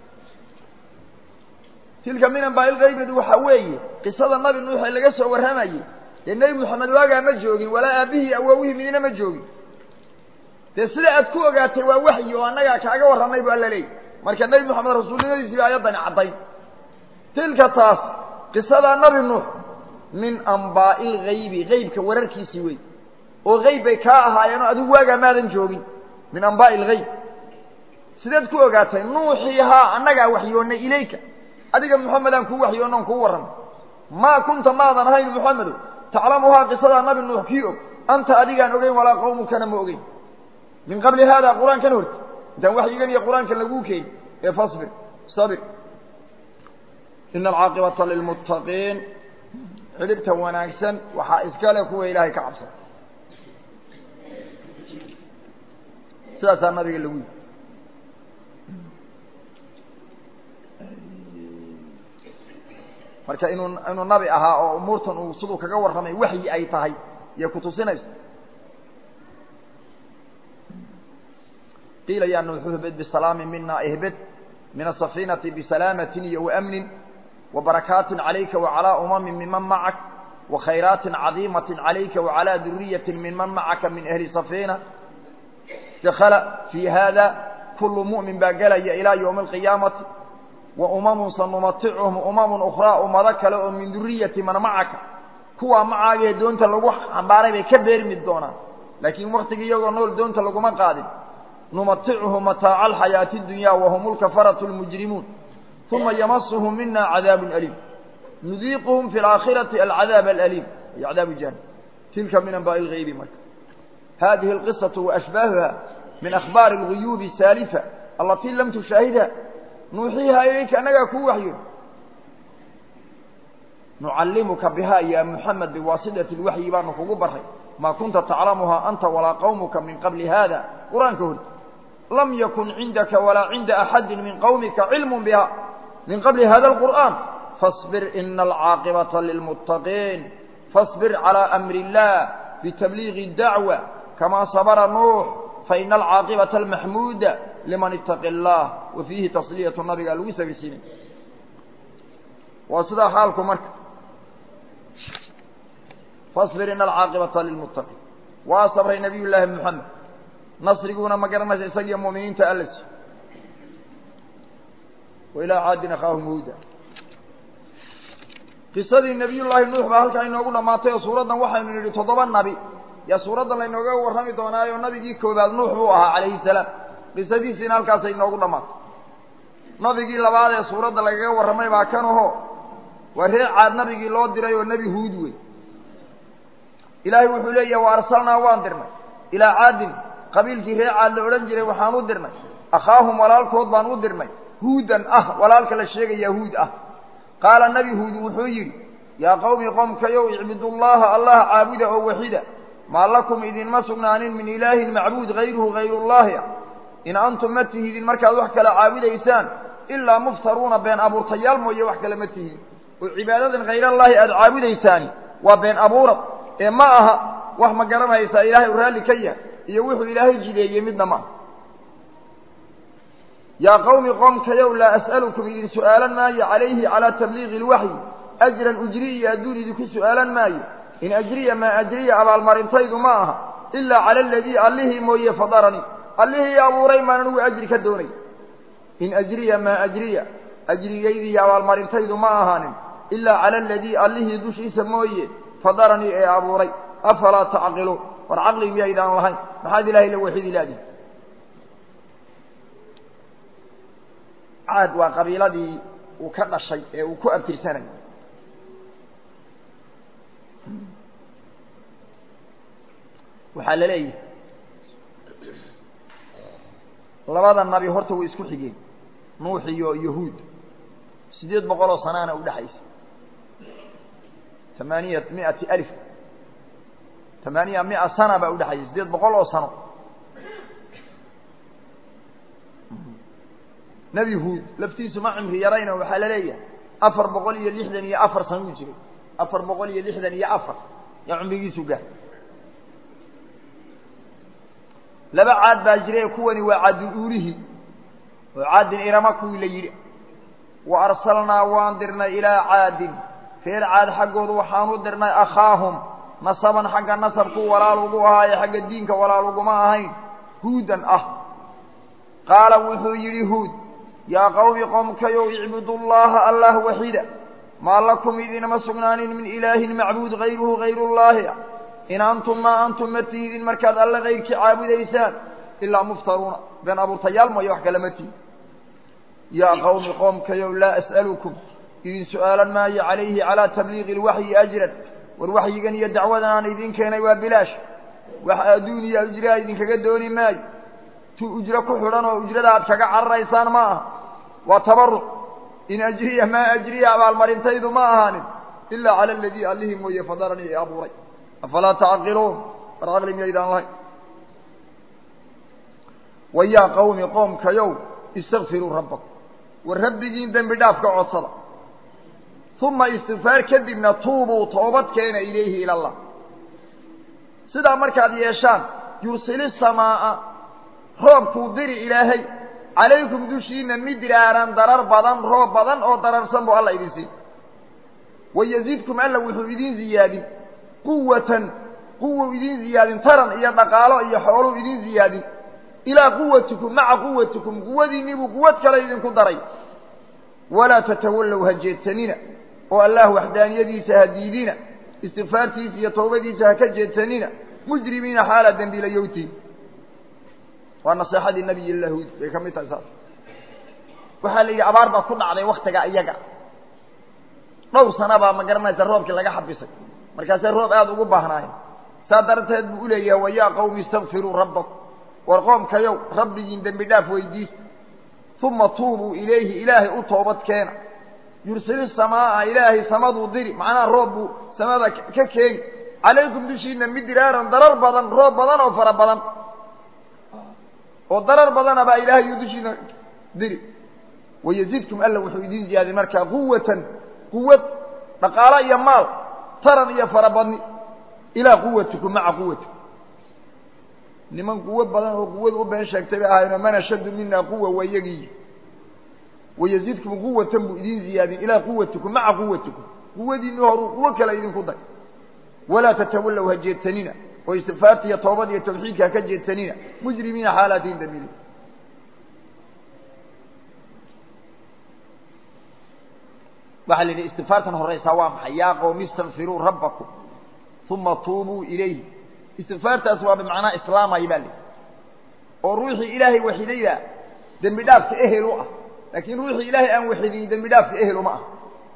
tilka min ambaail kaybadu waxaa weeye qisada nabi nuux ee laga soo warramayey dee nebi moxamed waagaa ma joogin walaa aabihii awowihii midina ma joogin dee sida aad ku ogaatay waa waxyi oo annagaa kaaga warramay bu alla leeyay marka nebi moxamed rasuulnimadiisii ba ayaddani caddayn tilka taas qisadaa nabi nuux min ambaa'i lgaybi gaybka wararkiisii wey oo gayb bay kaa ahaayeen oo adigu waagaa maadan joogin min ambaa'i lgayb sideed ku ogaatay nuuxiihaa annagaa waxyoonnay ilayka adiga moxamedaan kuu waxyoonna on kuu warramay maa kunta maadan ahayn moxamedow taclamuhaa qisadaa nabi nuux kii og anta adigaan ogeyn walaa qawmukana ma ogeyn min qabli haada qur-aankan horti intaan waxyigan iyo qur-aankan laguu keeni ee fasbir sabir ina alcaaqibata lilmuttaqiin xidhibta wanaagsan waxaa iskale kuwa ilaahay ka cabsada sidaasaa nabiga lagu yidhi marka inuu inuu nabi ahaa oo umuurtan uu siduu kaga warramay waxyi ay tahay iyo kutusinaysa qiila ya nuuxu ihbid bisalaami mina ihbid min asafiinati bisalaamatin iyo waamnin وبركاaت عليka وعلى أمم ممن معك وخيرaaت عظيمة عليka وعلى ذuرية ممن معka من أهل صفينة دخل في hذا كل مؤمن baa gelaya إلى يوم القيامة وأمم سنمتعهم أمم أخرى umado kale oo min ذuرية mن معka kuwaa macaagee doonta lagu xambaaray bay ka beermi doonaan laakiin waktiga iyagoo nool doonta laguma qaadin نمتعهم متاaع الحياaة الدuنيا وهم الكفرة المجرمون ثuma ymshm mina cadاab أليم نudiiqهm في الآakhiraةi العadاaب الأليم iyo cadاab jahanم tilka min anbاء الغaybi marka hadihi الqiصaة وأشباهha min أخباar الغuyuب الساalفة اlatي lam تشhaahidha nuuxiiha ilayka anagaa kuu waxyo نucalimuka bha ya محamed بwasiطaة الwaحyi baanu kugu baray ma kunta taclamha أnta walaa qwmka min qabli hada qur-aanka horti lam ykun cindaka walaa cinda أxadi min qwmika cilm bha من qبل hذا القرآن فاصبر إن العاaقبة للمتقين فاصبر على أمر الله بتبليغ الدعوة كما صبر نوح فإن العاaقبة المحمودة لمن اتقي الله وفيه تصلية نaبga lgu sbrsiinay waa sidaa xaalku marka fasbir ina alcaaqibata lilmuttaqiin waa sabray nabiy llaahi moxamed nasriguuna ma garanaysa isagiyo mu'miniinta alla si wa ilaa caadin akhaahum huuda qisadii nabiy llaahi nuux baa halkaa inoogu dhammaatay oo suuraddan waxaynu nidhi toddoba nabi yaa suuraddan laynooga warrami doonaayo nabigii koobaad nuux buu ahaa calayhi salaam qisadiisiina halkaasay inoogu dhammaatay nabigii labaad ee suuradda lagaga warramay baa kan aho waa reer caad nabigii loo diray oo nebi huud wey ilaahay wuxuu leeyahay wa arsalnaa waan dirnay ilaa caadin qabiilkii reer caad la odhan jiray waxaan u dirnay akhaahum walaalkood baan u dirnay huudan ah walaalka la sheegaya huud ah qaala nebi huud wuxuu yidhi yaa qowmi qomkayow icbudullaaha allah caabuda oo waxida maa lakum idinma sugnaanin min ilaahin macbuud hayruhu hayrullaahi ah in antum ma tihidin markaad wax kale caabudaysaan ilaa muftaruuna been abuurtayaal mooye wax kale ma tihiin oo cibaadadan hayrallaahi aada caabudaysaani waa been abuurad ee ma aha wax ma garanaysaa ilaahay u raalli ka yahay iyo wuxuu ilaahay jideeyey midna ma aha yaa qowmi qoomkayow laa as'alukum idin su'aalan maayo calayhi calaa tabliiqi ilwaxyi ajran ujri iyo adduun idinku su'aalan maayo in ajriya maa ajriya abaalmarintaydu ma aha ilaa cala aladii allihii mooye fadaranii allihii abuuray maan anigu ajri ka doonay in ajriya maa ajriya ajrigaydii iyo abaalmarintaydu ma ahaanin ilaa cala aladii allihii dushiisa mooye fadaranii ee abuuray afalaa tacqiluun war caqli miyaydaan lahayn maxaad ilahay la waxidi laadihi caad waa qabiiladii uu ka dhashay ee uu ku abtirsanay waxaa la leeyahay labada nabi horta way isku xigeen nuux iyo yahuud siddeed boqol oo sanaana u dhexaysa tamaaniya miati alif tamaaniya mia sana baa udhexaysa siddeed boqol oo sano nebi huud laftiisu ma cimri yarayna waxaa la leeyahay afar boqol iyo lixdan iyo afar sano u jiray afar boqol iyo lixdan iyo afar yaa cumrigiisu gaar laba caad baa jira ee kuwani waa caadul uulihii oo caadin irama kuwii la yidhi wa arsalnaa waan dirnay ilaa caadin reer caad xaggooda waxaanu dirnay akhaahum nasaban xagga nasabku walaal ugu ahaaye xagga diinka walaal uguma ahayn huudan ah qaala wuxuu yidhi huud yaa qowmi qomkayow icbudullaaha allah waxida maa lakum idinama sugnaanin min ilaahin macbuud hayruhu hayrullaahi in antum maa antum ma tihidin markaad alle kayrkii caabudaysaan ilaa muftaruuna been abuurtayaal mooye wax kale ma tihid yaa qowmi qoomkayow laa as'alukum idin su'aalan maayo calayhi calaa tabliiqi ilwaxyi ajran war waxyigan iyo dacwadan aan idin keenay waa bilaash wax adduun iyo ujraa idinkaga dooni maayo tu ujro ku xidhan oo ujrada aad kaga cararaysaan ma aha waa tabaruc in ajriya maa ajriya abaalmarintaydu ma ahaanin ilaa cala aladii allihii mooye fadaranii ee abuuray afalaa tacqiluun war caqli miyaydaan lahayn wa yaa qowmi qoomkayow istakfiruu rabbakum war rabbigiin dembi dhaaf ka codsada uma istikfaar kadibna tuubuu toobad keena ilayhi ila allah sidaa markaad yeeshaan yursili samaa'a roobkuu diri ilaahay calaykum dushiina midraaran darar badan roob badan oo dararsan buu alla idin siin wayazidkum alla wuxuu idin ziyaadin quwatan quwuu idin ziyaadin taran iyo dhaqaalo iyo xooluu idin ziyaadin ilaa quwatikum maca quwatikum quwadiinniibuu quwad kale idinku daray walaa tatawallow ha jeedsanina oo allah waxdaaniyadiisa ha diidina istikfaartiisa iyo towbadiisa ha ka jeedsanina mujrimiina xaala dembiilayowtiin waa naseexadii nabiy llah huud bay ka mid tahay saas waxaa la yidhi abaar baa ku dhacday waktiga iyaga dhowr sana baa ma garanaysa roobkii laga xabisay markaasay roob aada ugu baahnaayeen saa darteed buu uleeyahay wayaa qowmi istakfiruu rabbakum war qoomkayow rabbigiin dembi dhaaf weydiista uma tuubuu ilayhi ilaahay u toobad keena yursili samaa'a ilaahay samaduu diri macnaha roob buu samada ka keeni calaykum dushiina midiraaran darar badan roob badan oo fara badan oo darar badana baa ilaahay uu dushiina diri wayazidkum alla wuxuu idin ziyaadin markaa quwatan quwad dhaqaalo iyo maal taran iyo farabadni ilaa quwatikum maca quwatikum niman quwo badan oo quwad u been sheegtay bay ahaynoo man ashaddu mina quwa waa iyagii wayazidkum quwatan buu idin ziyaadin ilaa quwatikum maca quwatikum quwadiinni horuu quwo kale idinku day walaa tatawallow ha jeedsanina oo istikfaarta iyo toobad iyo tawxiidka ha ka jeedsanina mujrimiina xaalaatihin dambiili waxaa la yidhi istikfaartan horaysaa waa maxay yaa qowmi istakfiruu rabbakum uma tuubuu ilayhi istikfaartaas waa bimacnaa islaamay baa lihi oo ruuxii ilaahay waxidayda dembi dhaafka ehel u ah laakiin ruuxii ilaahay aan waxidin dembi dhaafka ehel uma ah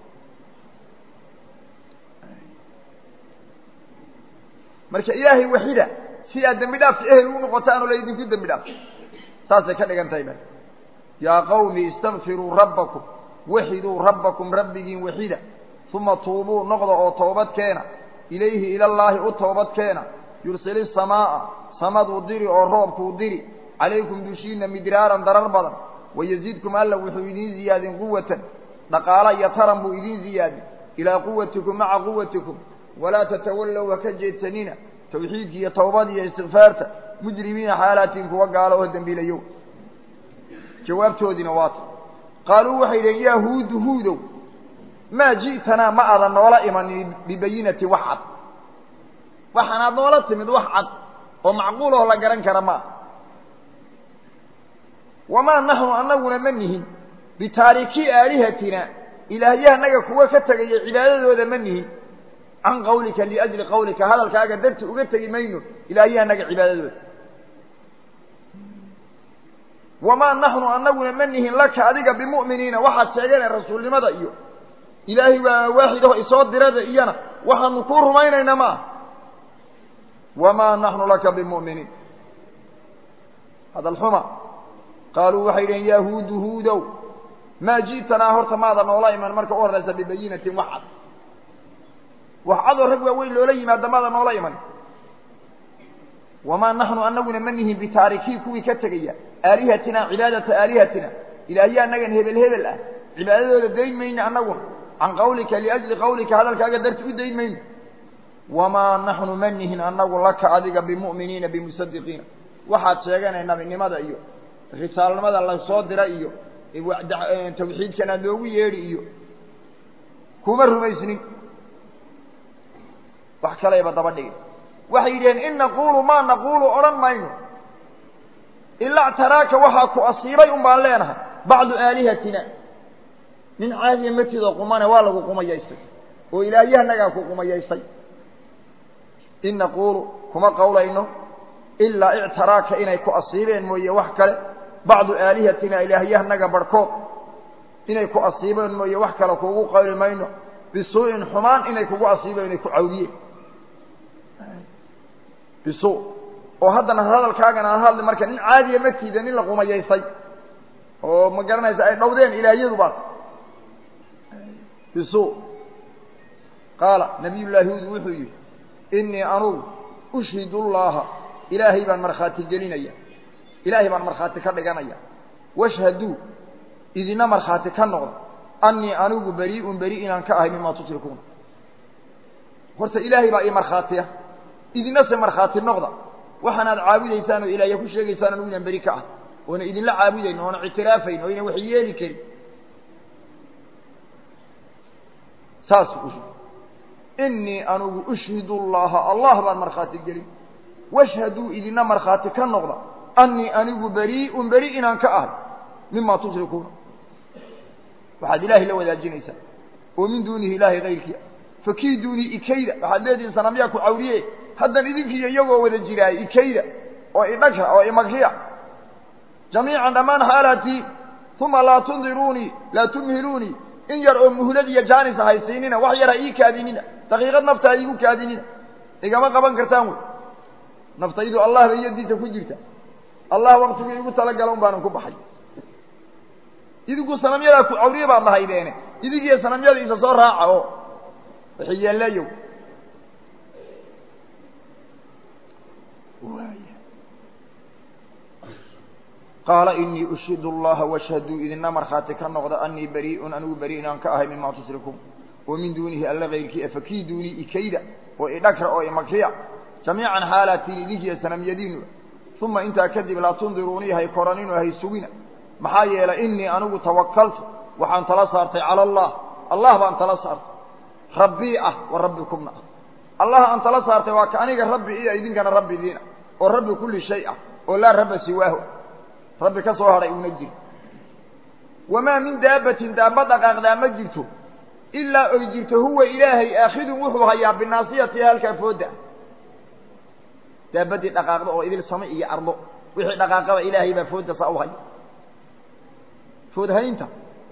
marka ilaahay waxida si aad dembi dhaafka ehel u noqotaan oo laydinku dembi dhaaf saasay ka dhigan tahay ba yaa qawmi istakfiruu rabbakum waxiduu rabbakum rabbigiin waxida uma tuubuu noqda oo toobad keena ilayhi ilallaahi u toobad keena yursili samaa'a samaduu diri oo roobkuu diri calaykum dushiina midraaran darar badan wayazidkum alla wuxuu idiin ziyaadin quwatan dhaqaala iyo taran buu idiin ziyaadin ilaa quwatikum maca quwatikum walaa tatawallow ha ka jeedsanina tawxiidki iyo towbada iyo istikfaarta mujrimiina xaalaatiin kuwa gaalo oo dembiilayo jawaabtoodiina waata qaaluu waxay dhaheen yaa huudu huudow maa ji'tanaa ma adan noola imanin bibayinati wax cad waxaanaad noola timid wax cad oo macquul oo la garan kara maa wamaa naxnu annaguna ma nihin bitaariki aalihatina ilaahyahanaga kuwa ka tegaya cibaadadooda ma nihin can qawlika liajli qawlika hadalkaaga darti uga tegi mayno ilaahyahanaga cibaadadooda wamaa naxnu annaguna ma nihin laka adiga bimu'miniina waxaad sheegeen rasuulnimada iyo ilaahay waa waaxid aho isoo dirada iyana waxaanu kuu rumaynaynaa ma ah wamaa naxnu laka bimu'miniin hadal xuma qaaluu waxay dhaheen yaa huudu huudow maa ji'tanaa horta maada noola iman marka u horraysa bibayinatin wax cad wax cadoo rag waaweyn loola yimaada maada noola iman wamaa naxnu annaguna ma nihin bitaarikii kuwii ka tegaya aalihatina cibaadata aalihatina ilaahya annagan hebel hebel ah cibaadadooda dayn mayno annaguna can qawlika liajli qawlika hadalkaaga darti u dayn mayno wamaa naxnu ma nihin annagu laka adiga bimu'miniina bimusadiqiina waxaad sheeganay nabinimada iyo risaalnimada lasoo dira iyo tawxiidkan aad loogu yeedhi iyo kuma rumaysnin wax kalayba daba dhigi waxay yidhaheen in naquulu maa naquulu odhan mayno ilaa ctaraaka waxaa ku asiibay un baan leenahay bacdu aalihatina nin caadiya matidoo qumane waa lagu qumayaystay oo ilaahyahanagaa ku qumayaystay in naquulu kuma qawlayno ilaa ictaraaka inay ku asiibeen mooye wax kale bacdu aalihatina ilaahyahanaga barhkood inay ku asiibeen mooye wax kale kuugu qawli mayno bisuu'in xumaan inay kugu asiibeen inay ku cawdiyeen bisu oo haddana hadalkaagana aan hadli marka nin caadiya matiida nin la qumayaysay oo ma garanaysa ay dhowdeen ilaahyadu baas bisu qaala nabiy llaahi huud wuxuu yidhi inii anugu ushhidu llaha ilaahay baan markhaati gelinaya ilaahay baan markhaati ka dhiganaya washhaduu idina markhaati ka noqda annii anigu berii'un beri inaan ka ahay mimaa tushrikuuna horta ilaahay baa ii markhaatiya idina se markhaati noqda waxaanaad caabudaysaan oo ilaahya ku sheegaysaan anugu inaan beri ka ah oona idinla caabudayn oona ictiraafayn oo ynan wax yeeli karin saas u inii anugu ushhidu llaha allah baan markhaati gelin washhaduu idina markhaati ka noqda annii anigu berii'un beri inaan ka ahay mima tushrikuuna waxaad ilaahay la wadaajinaysaa oo min duunihi ilaahay kayrkiia fakiiduunii ikayda waxaad leedihiin sanamyaa ku cawriye haddan idinkiiyo iyagoo wada jiraay ikayda oo idhagra oo imagriya jamiican dhammaan xaalatii uma laa tundiruunii laa tumhiluunii in yar oo muhlad iyo jaanis haysiinina wax yar ha ii kaadinina daqiiqad nafta ha iigu kaadinina igama qaban kartaan wey naftaydu allah bay yadiisa ku jirta allah waktigu igu talagala un baanan ku baxay idinku sanamyadaa ku cawriye baad lahaydeene idinkiiyo sanamyada isa soo raaca oo waxyeeleeyow qaala inii ushhidu allaha washhaduu idina markhaati ka noqda annii berii'un anigu beri inaan ka ahay mimaa tushrikuun oo min duunihi alla kayrkii fakiiduunii ikayda oo idhagra oo imakriya jamiican xaalatiin idinkiiyo sanamyadiinu uma intaa kadib laa tundiruunii hay koranin oo hay sugina maxaa yeelay innii anigu tawakaltu waxaan tala saartay cala allah allah baan tala saartay rabbii ah wa rabbikumna ah allah aan tala saartay waa ka aniga rabbi iyo idinkana rabbi idiin ah oo rabbi kulli shay ah oo laa rabba siwaahu rabbi ka soo hadhay una jiro wamaa min daabbatin daabba dhaqaaqdaa ma jirto ilaa oy jirto huwa ilaahay aakhidun wuxuu hayaa binaasiyatiha halkaa fooda daabaddii dhaqaaqda oo idil same iyo ardo wixii dhaqaaqaba ilaahay baa fooda saa u haya foodhaynta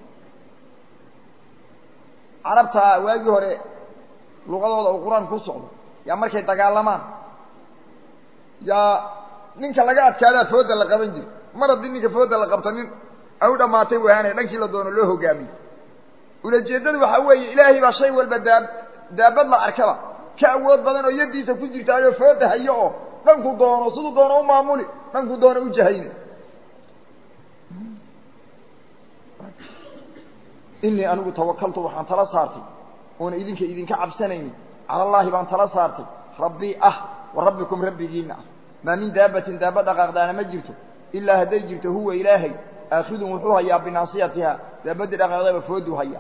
carabta waagii hore luqadooda uu qur-aan ku socdo yaa markay dagaalamaan yaa ninka laga adkaadaa fooda la qaban jiro mar haddii ninka fooda la qabta nin ay u dhammaatay wahaanay dhankii la doono loo hogaamiyey ulajeeddadu waxaa weeye ilaahay baa shay walba daa daabad la arkaba ka awood badan oo yaddiisa ku jirtaayoo fooda hayo oo dhanku doono siduu doono u maamuli dhanku doono u jahayna inii anigu tawakaltu waxaan tala saartay oona idinka idinka cabsanaynin cala allaahi baan tala saartay rabbii ah wa rabbikum rabbigiina ah maa min daabbatin daaba dhaqaaqdaana ma jirto ilaa hadday jirto huwa ilaahay aakhidun wuxuu hayaa binaasiyatiha daabaddii dhaqaaqdaba fooduu hayaa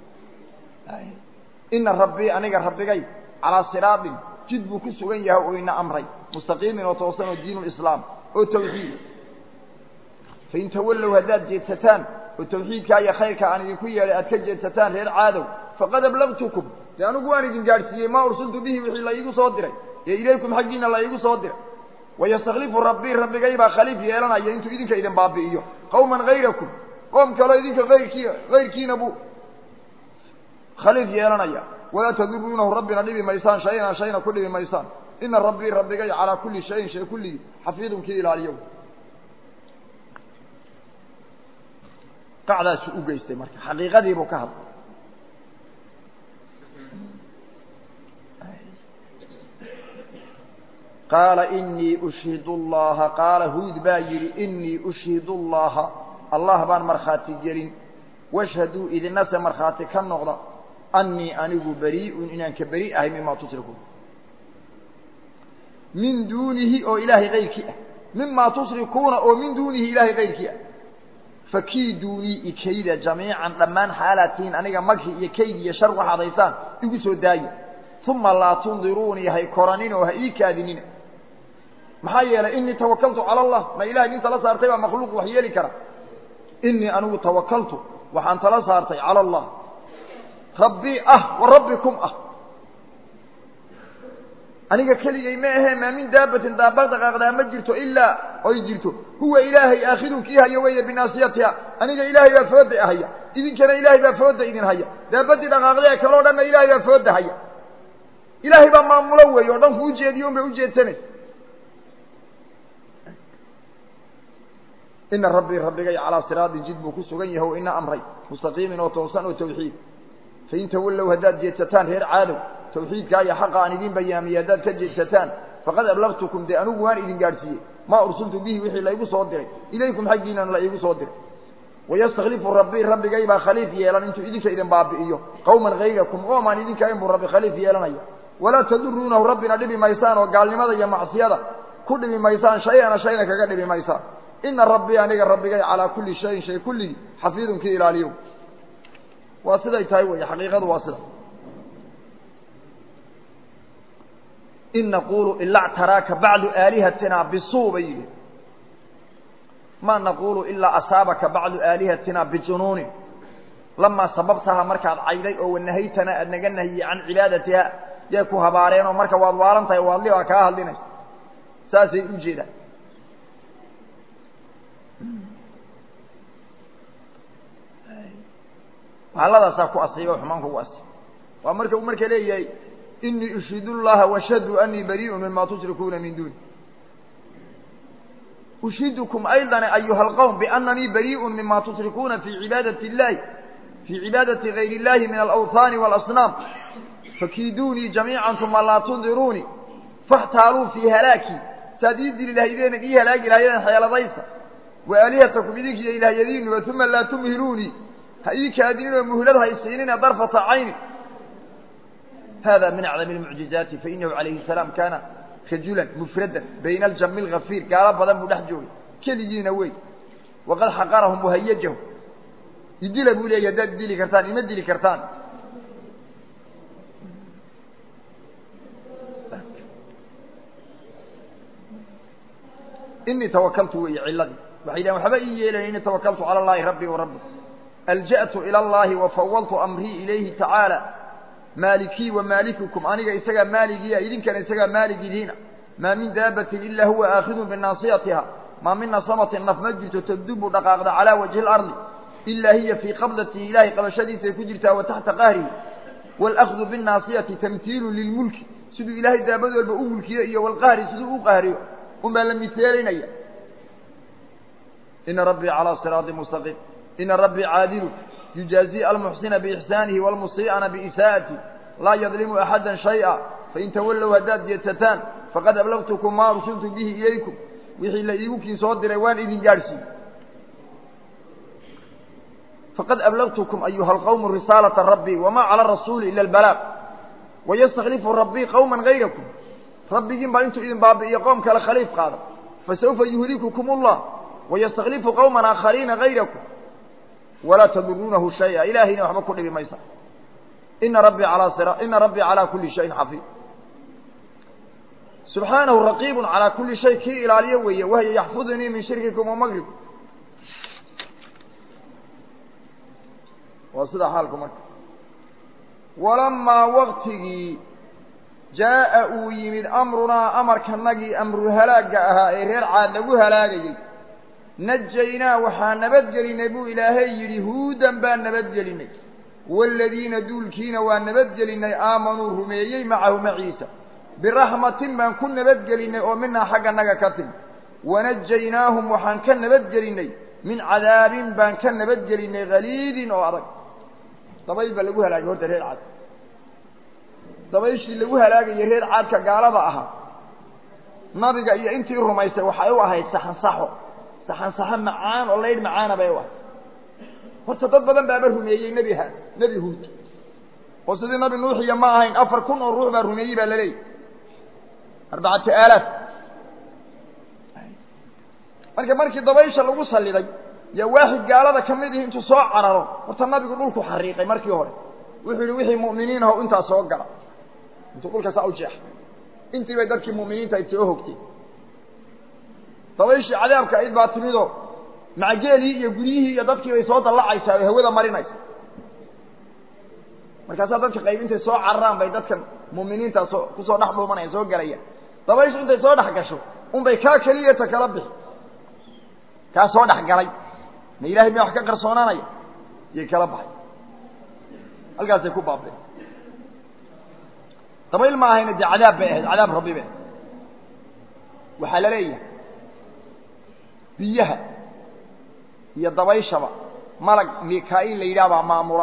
ina rabbii aniga rabbigay calaa siraatin jid buu ku sugan yahay oo ina amray mustaqiimin oo toosan oo diinu lislaam oo tawxiid fain tawallow haddaad jeedsataan oo tawxiidkaa iyo khayrka aan idinku yeedhay aad ka jeedsataan reer caadow faqad ablagtukum dee anigu waan idin gaadhsiiyey maa ursiltu bihi wixii la iigu soo diray ee ilaykum xaggiina la iigu soo diray wayastaklifu rabbii rabbigay baa khaliif yeelanaya intuu idinka idin baabi'iyo qawman hayrakum qoom kaloo idinka ayrkii hayrkiina buu khaliif yeelanaya walaa taduruunahu rabbina dhibi maysaan shayna shayna ku dhibi maysaan ina rabbii rabbigay calaa kulli shayin shay kulligii xafiidun kii ilaaliyo qacdaasuu u geystay marka xaqiiqadiibuu ka hadlay qaala inii ushhidu llaha qaala huud baa yidhi inii ushhidu llaha allah baan markhaati gelin washhaduu idinase markhaati ka noqda annii anigu berii'un inaan ka beri ahay mimaa tushrikuun min duunihi oo ilaahay kayrkii ah mimaa tushrikuuna oo min duunihi ilaahay kayrkii ah fakiiduunii ikayda jamiican dhammaan xaalaatihiin aniga maghi iyo kayd iyo shar waxaad haysaan igu soo daayo uma laa tundiruunii hay koranin oo ha ii kaadinina maxaa yeelay inii tawakaltu cala allah ma ilahay nin tala saartay baa makhluuq wax yeeli kara inii anigu tawakaltu waxaan tala saartay cala allah rabbii ah wa rabbikum ah aniga keligay ma ahee maa min daabatin daaba dhaqaaqdaa ma jirto ilaa oy jirto huwa ilaahay aakhidun kii haya weeye binaasiyatiha aniga ilaahay baa fooda haya idinkana ilaahay baa fooda idin haya daabadii dhaqaaqdee kaloo dhanna ilaahay baa fooda haya ilaahay baa maamulo weeye oo dhanku ujeediyo un bay ujeedsanaysa ina rabbii rabbigay calaa siraatin jid buu ku sugan yahay oo ina amray mustaqiimin oo toosan oo tawxiid fain tawallow haddaad jeedsataan reer caadow tawxiidkaa iyo xaqa aan idin bayaamiyey haddaad ka jeedsataan faqad ablagtukum dee anigu waan idin gaadhsiiyey maa ursiltu bihi wixii la igu soo diray ilaykum xaggiinana la iigu soo diray wayastaklifu rabbii rabbigay baa khaliif yeelan intuu idinka idin baabi'iyo qawman hayrakum qoom aan idinka ayn buu rabbi khaliif yeelanaya walaa taduruunahu rabbina dhibi maysaan oo gaalnimada iyo macsiyada ku dhibi maysaan shay-ana shayna kaga dhibi maysaan ina rabbii aniga rabbigay calaa kulli shayin shay kulligii xafiidun kii ilaaliyo waa siday tahay wey xaqiiqadu waa sida in naqulu ila ctaraaka bacdu aalihatina bisuu bay yidhi ma naqulu ilaa asaabaka bacdu aalihatina bijunuunin lamaa sababtaha markaad cayday oo wanahaytana aad naga nahiyey can cibaadatiha yay ku habaareen oo marka waad waalan tahay waadli baa kaa hadlinaysa saasay u jeedaan mahaladaasaa ku asiiba o xumaan kugu asiiba waa marka uu marka leeyahay inii ushidu llaha washhaduu anii barii'u mima tushrikuuna min duuni ushidukum ayضa ayuha اlqowm biananii bariiءu mima tushrikuuna fi cibaadati اllahi fii cibaadati gayr اllahi min alawhaani wاlasnaam fakiiduunii jamiica uma laa tundiruunii faاxtaaluu fii halaaki saad ii dili lahaydeen ii halaagi lahaydeen xeeladaysa waalihatakum idinkiiyo ilaahyadiinuba uma laa tumhiluunii ha ii kaadinin oo muhlad haysiinina darfata cayni hada min acdam اlmucjizaati fainahu calayhi الsalaam kaana rajulan mufradan bayna aljami اlgafiir gaalo badan buu dhex joogay keligiina wey waqad xaqarahum wahayajahum idila buu leeyahy haddaad dili kartaan ima dili kartaan inii tawakaltu weeye ciladii waxay dhahen waxba ii yeelayn inii tawakaltu cala allahi rabbii wa rabbi alja'tu ila allahi wafawaltu amrii ilayhi tacaala maalikii wa maalikukum aniga isagaa maaligiia idinkana isagaa maaligidiina maa min daabatin ilaa huwa aakhidun binaasiyatiha maa min nasamatin naf ma jirto taddubu dhaqaaqda calaa wajhi اlardi ilaa hiya fii qabdatihi ilaahay qabashadiisay ku jirtaa wa taxta qahrihi wاlأkhdu bالnaasiyati tamhiilu lilmulki siduu ilaahay daabad walba u mulkiyo iyo wlqahri siduu u qahriyo un baa la miseelaynaya ina rabbii calىa siraaطi mustaqiim ina rabbii caadilu yujaazi almuxsina biixsaanihi wاlmusii'ana biisaa'ati laa yadlimu axada shayئa fain tawallow haddaad jeedsataan faqad ablagtukum maa ursiltu bihi ilaykum wixii la iigu kii soo diray waan idin gaadhsiiyey faqad ablagtukum ayuha alqawmu risaalata rabbii wamaa cala arasuuli ila albalaaq wayastaklifu rabbii qowma gayrakum rabbigiin baa intuu idin baabi'iyo qoom kale khaliif qaada fasawfa yuhlikukum allah wayastaklifu qowman aakhariina gayrakum walaa taduruunahu shaya ilaahayna waxba ku dhibi maysa ina rabbii alaa sira ina rabbii calaa kuli shayin xafiid subxaanahu raqiibun calaa kuli shay kii ilaaliyo weeye wahya yaxfudunii min shirkikum wa magrikum waa sidaa xaalku marka walamaa waktigii jaa'a uu yimid amrunaa amarkanagii amru halaagga ahaa ee reer caad lagu halaagayey najaynaa waxaa nabadgelinay buu ilaahay yidhi huudan baan nabadgelinay waaladiina duulkiina waa nabadgelinay aamanuu rumeeyey macahu maciisa biraxmatin baan ku nabadgelinay oo minaa xagga naga ka timi wanajaynaahum waxaan ka nabadgelinay min cadaabin baan ka nabadgelinay haliidin oo adag dabayl baa lagu halaagay horta reer caad dabayshii lagu halaagayay reer caadka gaalada ahaa nabiga iyo intii rumaysay waxay u ahayd saxansaxo saxansaxo macaan oo laydh macaana bay u ahayd horta dad badan baaba rumeeyey nebi ha nebi huud oo sidii nabi nuuxiya ma ahayn afar kun oo ruux baa rumeeyey baa laleeyahy arbacatu aalaaf marka markii dabaysha lagu saliday yaa waaxid gaalada ka mid ihi intuu soo cararo horta nabigu dhulku xariiqay markii hore wuxuu yihi wixii mu'miniin aho intaa soo gala intuu dhulka saa u jeexay intii bay dadkii mu'miniinta ayd soo hogtay dabayshii cadaabka ayd baa timidoo macageelii iyo guryihii iyo dadkii bay soo dallacaysaa oo hawada marinaysa markaasaa dadka qayb intay soo cararaan bay dadkan mu'miniintaa soo kusoo dhex dhuumanaya soo gelaya dabayshu intay soo dhex gasho unbay kaa keliyata kala bixi kaa soo dhex galay ma ilahay miya wax ka qarsoonaanaya yay kala baxay halkaasay ku baabeen dabayl ma ahayna dee cadaab bay ahayd cadaab rabbi bay ahayd waxaa la leeyahay biyaha iyo dabayshaba malag mika-il la yidhaah baa maamula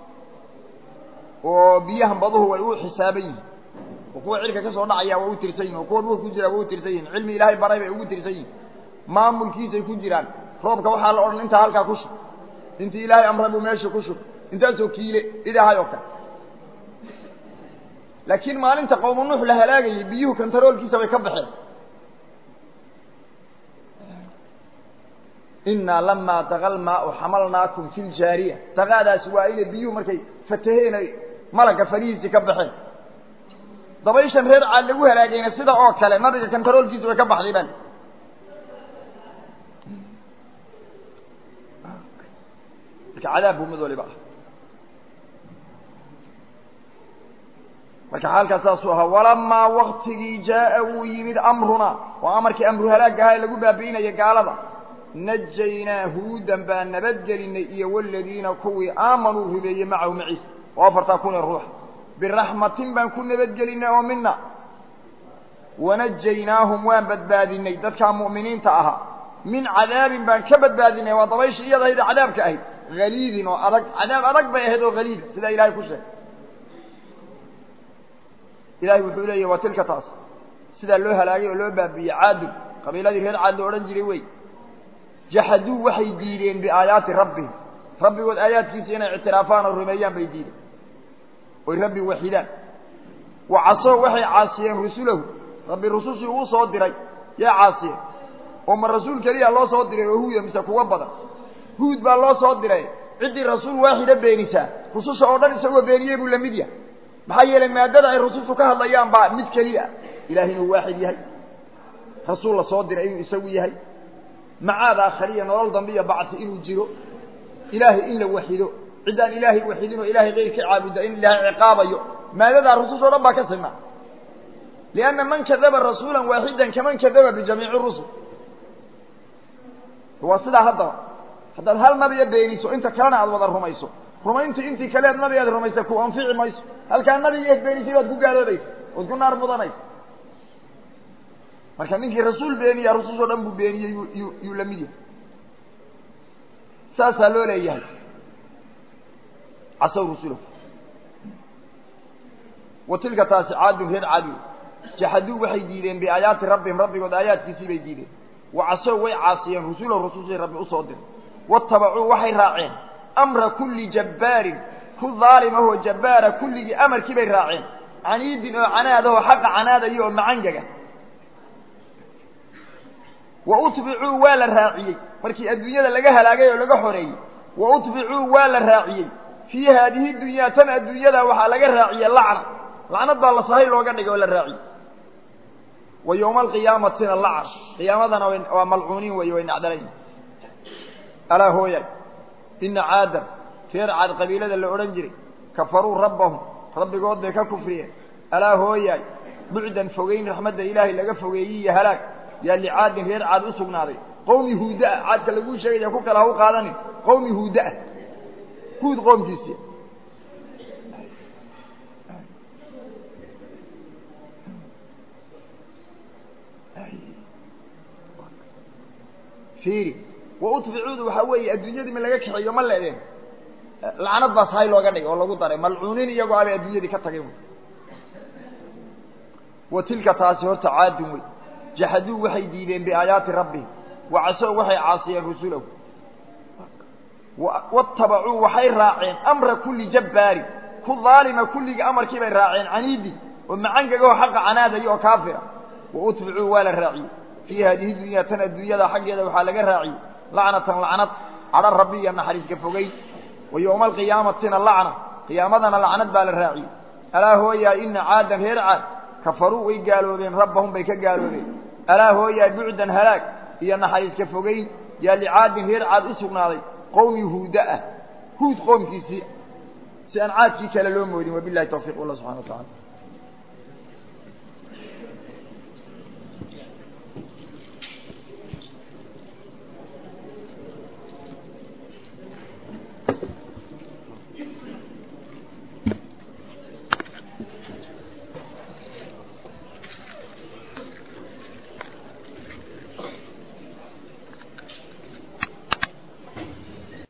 oo biyahan baduhu way u xisaaban yihin oo kuwa cirka ka soo dhacaya waa u tirsan yihin oo kuwa dhulka ku jira waa u tirsan yihin cilmi ilaahay baray bay ugu tirsan yihin maamulkiisay ku jiraan roobka waxaa la odhan intaa halkaa ku shub intii ilaahay amray buu meesha ku shub intaasoo kiile idhahay oo kale laakiin maalinta qowmu nuux la halaagayay biyuhu kantaroolkiisa bay ka baxeen inaa lamaa taqa lmaau xamalnaakum fi ljaariya taqaadaasi waa inay biyuhu markay fataheen ay malagga farihiisii ka baxeen dabayshan reer caad lagu halaagayna sida oo kale nabiga kantaroolkiisa way ka baxday baan marka cadaab buu mid waliba ah marka xaalkaas saasuu ahaa walamaa waktigii jaa'a wuu yimid amrunaa waa amarkii amru halaag ahaa ee lagu baabi'inaya gaalada najaynaa huudan baan nabadgelinay iyo waladiina kuwii aamanuu rumeeyey macahu maciisa oo afartaa kun ee ruuxa biraxmatin baan ku nabadgelinay oo mina wanajaynaahum waan badbaadinay dadkaa mu'miniinta ahaa min cadaabin baan ka badbaadinay waa dabayshii iyada ahayd cadaabka ahayd haliidin oo adag cadaab adag bay ahayd oo haliida sidaa ilahay ku sheegay ilahay wuxuu leeyahy waa tilka taas sidaa loo halaagay oo loo baabiiyey caadun qabiiladii reer caad lo odhan jiray wey jaxaduu waxay diideen biaayaati rabbihim rabbigood aayaadkiisa inay ictiraafaan oo rumeeyaan bay diideen oy rabbi waxidaan wa casoo waxay caasiyeen rusulahu rabbi rusushii uu soo diray yaa caasiyeen oo ma rasuul keliya loo soo diray oo huuya mise kuwa badan huud baa loo soo diray ciddii rasuul waaxida beenisaa rususha oo dhan isagoo beeniyey buu lamid yahay maxaa yeelay maadada ay rusushu ka hadlayaan baa mid keliya ilahay inuu waaxid yahay rasuul la soo diray inuu isagu yahay macaad aakhariya nolol dambe iyo bacsi inuu jiro ilaahay in la waxido ciddaan ilaahay waxidin oo ilaahay keyrka caabuda in ilaahay ciqaabayo maadadaa rususha o dhan baa ka sinaa lianna man kadaba rasuula waaxidan kaman kadaba bijamiici rusul waa sidaa haddaba haddaad hal nabiga beeniso inta kalena aada wada rumayso rumayntu intii kaleed nabigaad rumaysay ku anfici mayso halkaa nabigeed beenisay baad ku gaaloobaysa ood ku naar mudanaysa marka ninkii rasuul beeniya rusushoo dhan buu beeniyey yuu yuu la mid yahay saasaa loo leeyahay casow rusulahu wa tilka taasi caadun reer caadi jaxaduu waxay diideen biaayaati rabbihim rabbigood aayaadkiisii bay diideen wa casow way caasiyeen rusulahu rusushii rabbi usoo diray watabacuu waxay raaceen amra kulli jabbaarin ku daalim ahoo jabbaara kulligii amarkii bay raaceen caniidin oo canaad ahoo xaqa canaadaya oo macangaga wa utbicuu waa la raaciyey markii adduunyada laga halaagay oo laga xoreeyey wa utbicuu waa la raaciyey fii haadihi dunyaa tan adduunyada waxaa laga raaciyey lacna lacnad baa la sahay looga dhigay oo la raaciyey wa yowma alqiyaamatina lacn qiyaamadana waa malcuuniin weeye way nacdalayn alaa hooyay ina caadan reer caad qabiilada la odhan jiray kafaruu rabbahum rabbigood bay ka kufriyeen alaa hooyaay bucdan fogeyn raxmadda ilaahay laga fogeeyey iyo halaag yaa licaadin reer caad u sugnaaday qowmi huudaa caadka laguu sheegaya ku kale ha u qaadanin qowmi huudaa huud qoomkiisi fiiri wa utbicuudu waxaa weeye adduunyadii ma laga kaxeeyo ma leedeen lacnad baa sahay looga dhigay oo lagu daray malcuuniin iyagoo abay adduunyadii ka tagay wa tilka taasi horta caadun wey jaxaduu waxay diideen biaayaati rabbihim wa casow waxay caasiyeen rusulahu watabacuu waxay raaceen amra kulli jabbaarin ku daalima kulligii amarkii bay raaceen caniidi oo macangagoo xaqa canaadaya oo kaafira wa utbicuu waa la raaciyey fii haadihi dunyaa tan adduunyada xaggeeda waxaa laga raaciyey lacnatan lacnad cadho rabbi iyo naxariiska fogeyn wa yowma alqiyaamatina lacna qiyaamadana lacnad baa la raaciyey alaa hooyaa ina caadan reer caad kafaruu way gaaloobeen rabbahum bay ka gaaloobeen alaa hooyaa bucdan halaag iyo naxariiska fogeyn yaa licaadin reer caad u sugnaaday qowmi huuda ah huud qoomkiisii si aan caadkii kale loo moodin wabilahi tawfiq wallah subxana wa tacala